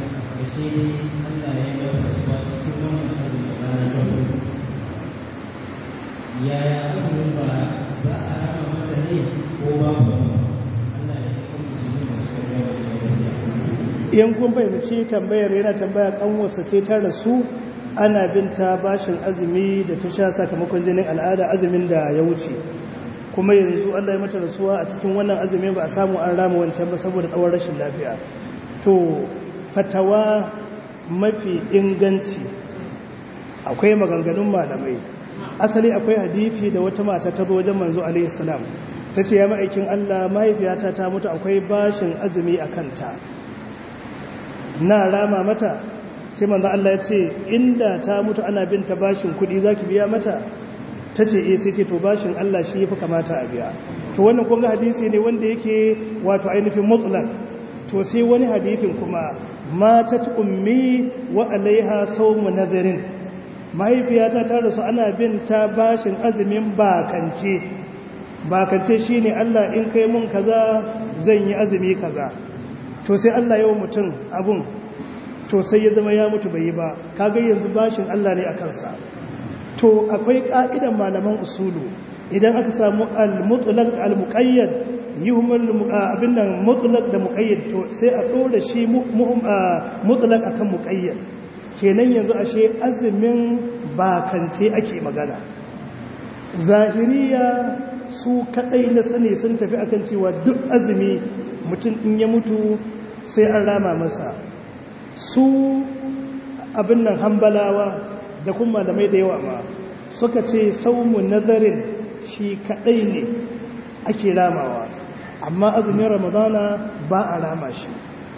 yaya azumin ba za a rama mata ne ko babu Allah ya ce kuma su ne masu yawa da gaskiya in kun fahimci tambayar yana tambaya kanwarsa ce ta rasu ana binta bashin azumi da ta sha sakamakon jinin al'ada azumin da ya wuce kuma yanzu Allah ya mata rasuwa a cikin wannan azumi ba a samu an rama wancan ba saboda tsawon rashin lafiya to fatawa mafi inganci akwai maganganun malamai asali akwai hadifi da wata mata ta zo wajen manzo alaihi salam ta ce ya ma'aikin Allah mahaifiyata ta mutu akwai bashin azumi a kanta na rama mata sai manzo Allah ya ce inda ta mutu ana bin ta bashin kudi zaki biya mata ta ce eh sai ce to bashin Allah shi yafi kamata a biya to wannan kun ga hadisi ne wanda yake wato ainihin mutlaq to sai wani hadisin kuma matat ummi wa alaiha sawmu nadhirin mahaifiyata ta rasu ana bin ta bashin azumin bakance bakance shine Allah in kai mun kaza zan yi azumi kaza to sai Allah yawa mutum abun to sai ya zama ya mutu bai yi ba kaga yanzu bashin Allah ne a kansa to akwai ka'idan malaman usulu idan aka samu al-mutlaq al-muqayyad yuhmal abin nan mutlaq da muqayyad to sai a dora shi mutlaq akan muqayyad kenan yanzu ashe azumin bakance ake magana zahiriya su kadai na sani sun tafi akan cewa duk azumi mutum in ya mutu sai an rama masa su abin nan hambalawa da kuma malamai da yawa ma suka ce saumu nazarin shi kadai ne ake ramawa amma azumin ramadana ba a rama shi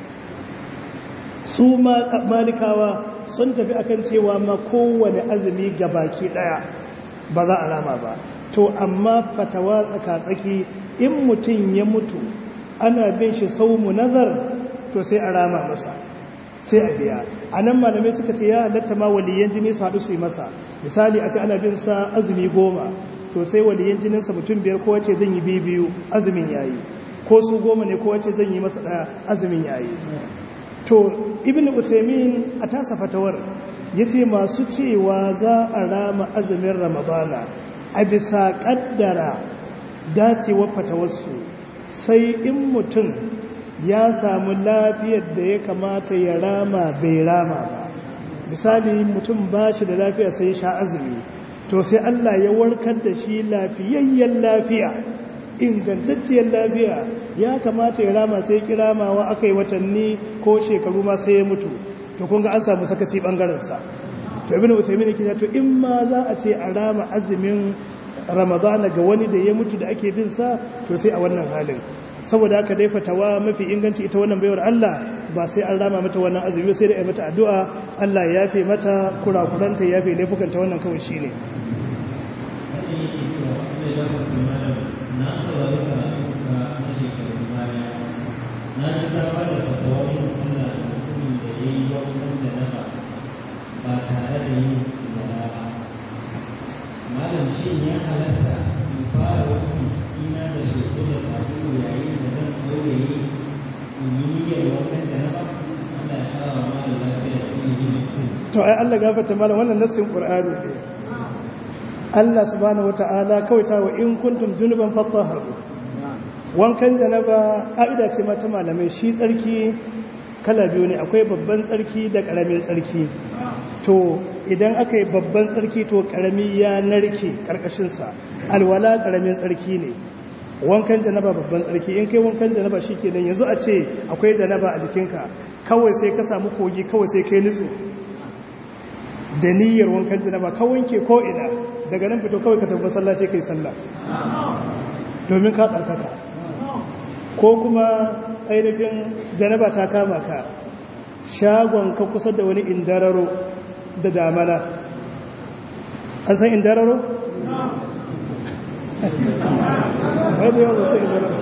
su malikawa sun tafi akan cewa ma kowane azumi gabaki daya ba za a rama ba to amma fatawa tsaka-tsaki in mutum ya mutu ana bin shi saumu nazar to sai a rama masa sai a biya a nan malamai suka ce ya halatta ma waliyan jini su haɗu su yi masa misali a ce ana bin sa azumi goma to sai waliyan jininsa mutum biyar kowace zan yi biyu biyu azumin yayi ko su goma ne kowace zan yi masa ɗaya azumin yayi to ibn uthaymin a tasa fatawar yace masu cewa za a rama azumin ramadana a bisa kaddara dacewar fatawarsu sai in mutum ya samu lafiyar da ya kamata ya rama bai rama ba misali mutum ba shi da lafiya sai ya sha azumi to sai Allah ya warkar da shi lafiyayyen lafiya ingantacciyar lafiya ya kamata ya rama sai kiramawa aka yi watanni ko shekaru ma sai ya mutu to kun ga an samu sakaci bangarensa to ibn Uthaymeen yake to in ma za a ce a rama azumin Ramadana ga wani da ya mutu da ake bin sa to sai a wannan halin saboda haka dai fatawa mafi inganci ita wannan baiwar Allah ba sai an rama mata wannan azumi sai da ai mata addu'a Allah ya yafe mata kurakuranta ya yafe laifukanta wannan kawai shine na saurari karatun ka na shekarun baya na ji ta ba da fatawar suna da mutumin da ya yi wankan da nafa ba tare da yin zara ba malam shi ya halatta in fara wankan ina da soso da sabulu yayin da zan ɗaure in yi niyyar wankan da nafa Allah ya kara wa malam lafiya shi ne yi to ai Allah gafarta malam wannan nassin Qur'ani ne Allah subhanahu wata'ala kawai ta wa in kuntum junuban fatahharu wankan janaba ka'ida ce mata malamai shi tsarki kala biyu ne akwai babban tsarki da karamin tsarki to idan aka yi babban tsarki to karami ya narke karkashin sa alwala karamin tsarki ne wankan janaba babban tsarki in kai wankan janaba shikenan yanzu a ce akwai janaba a jikinka kawai sai ka samu kogi kawai sai kai nutsu da niyyar wankan janaba ka wanke ko ina daga nan fito kawai ka tafi masallaci kai sallah domin ka tsarkaka ko kuma ainihin janaba ta kama ka shagon ka kusa da wani indararo da damana an san indararo? wadda yawan wasu indararo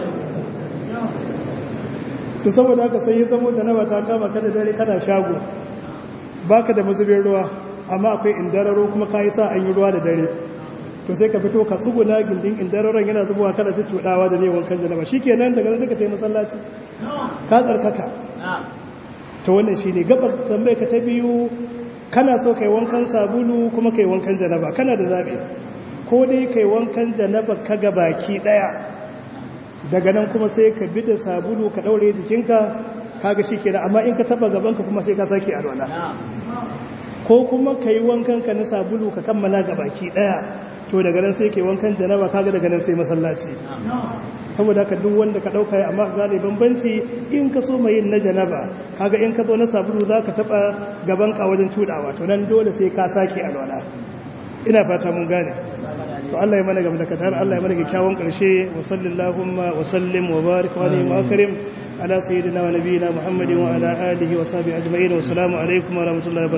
to saboda haka sai ya zamo janaba ta kama ka da dare kana shago baka da mazubin ruwa amma akwai indararo kuma ka yi sa an yi ruwa da dare to sai ka fito ka tsuguna gindin indararon yana zubowa kada shi cudawa da ne wankan janaba shikenan daga nan sai ka tayi masallaci ka tsarkaka to wannan shine gabar tambaye ka ta biyu kana so kai wankan sabulu kuma kai wankan janaba kana da zabi ko dai kai wankan janaba ka ga baki daya daga nan kuma sai ka bi da sabulu ka daure jikinka kaga shikenan amma in ka taba gabanka kuma sai ka sake alwala ko kuma kai wankan ka na sabulu ka kammala ga baki daya to daga nan sai kai wankan janaba kaga daga nan sai masallaci saboda ka duk wanda ka dauka ya amma gane bambanci in ka so mai yin na janaba kaga in ka zo na sabulu zaka taba gaban ka wajen cudawa to nan dole sai ka sake alwala ina fata mun gane to Allah ya mana gamda katar Allah ya mana kyakkyawan karshe wa sallallahu wa sallim wa barik wa alim akrim ala sayyidina wa nabiyina muhammadin wa ala alihi wa sahbihi ajma'in wa assalamu alaikum wa rahmatullahi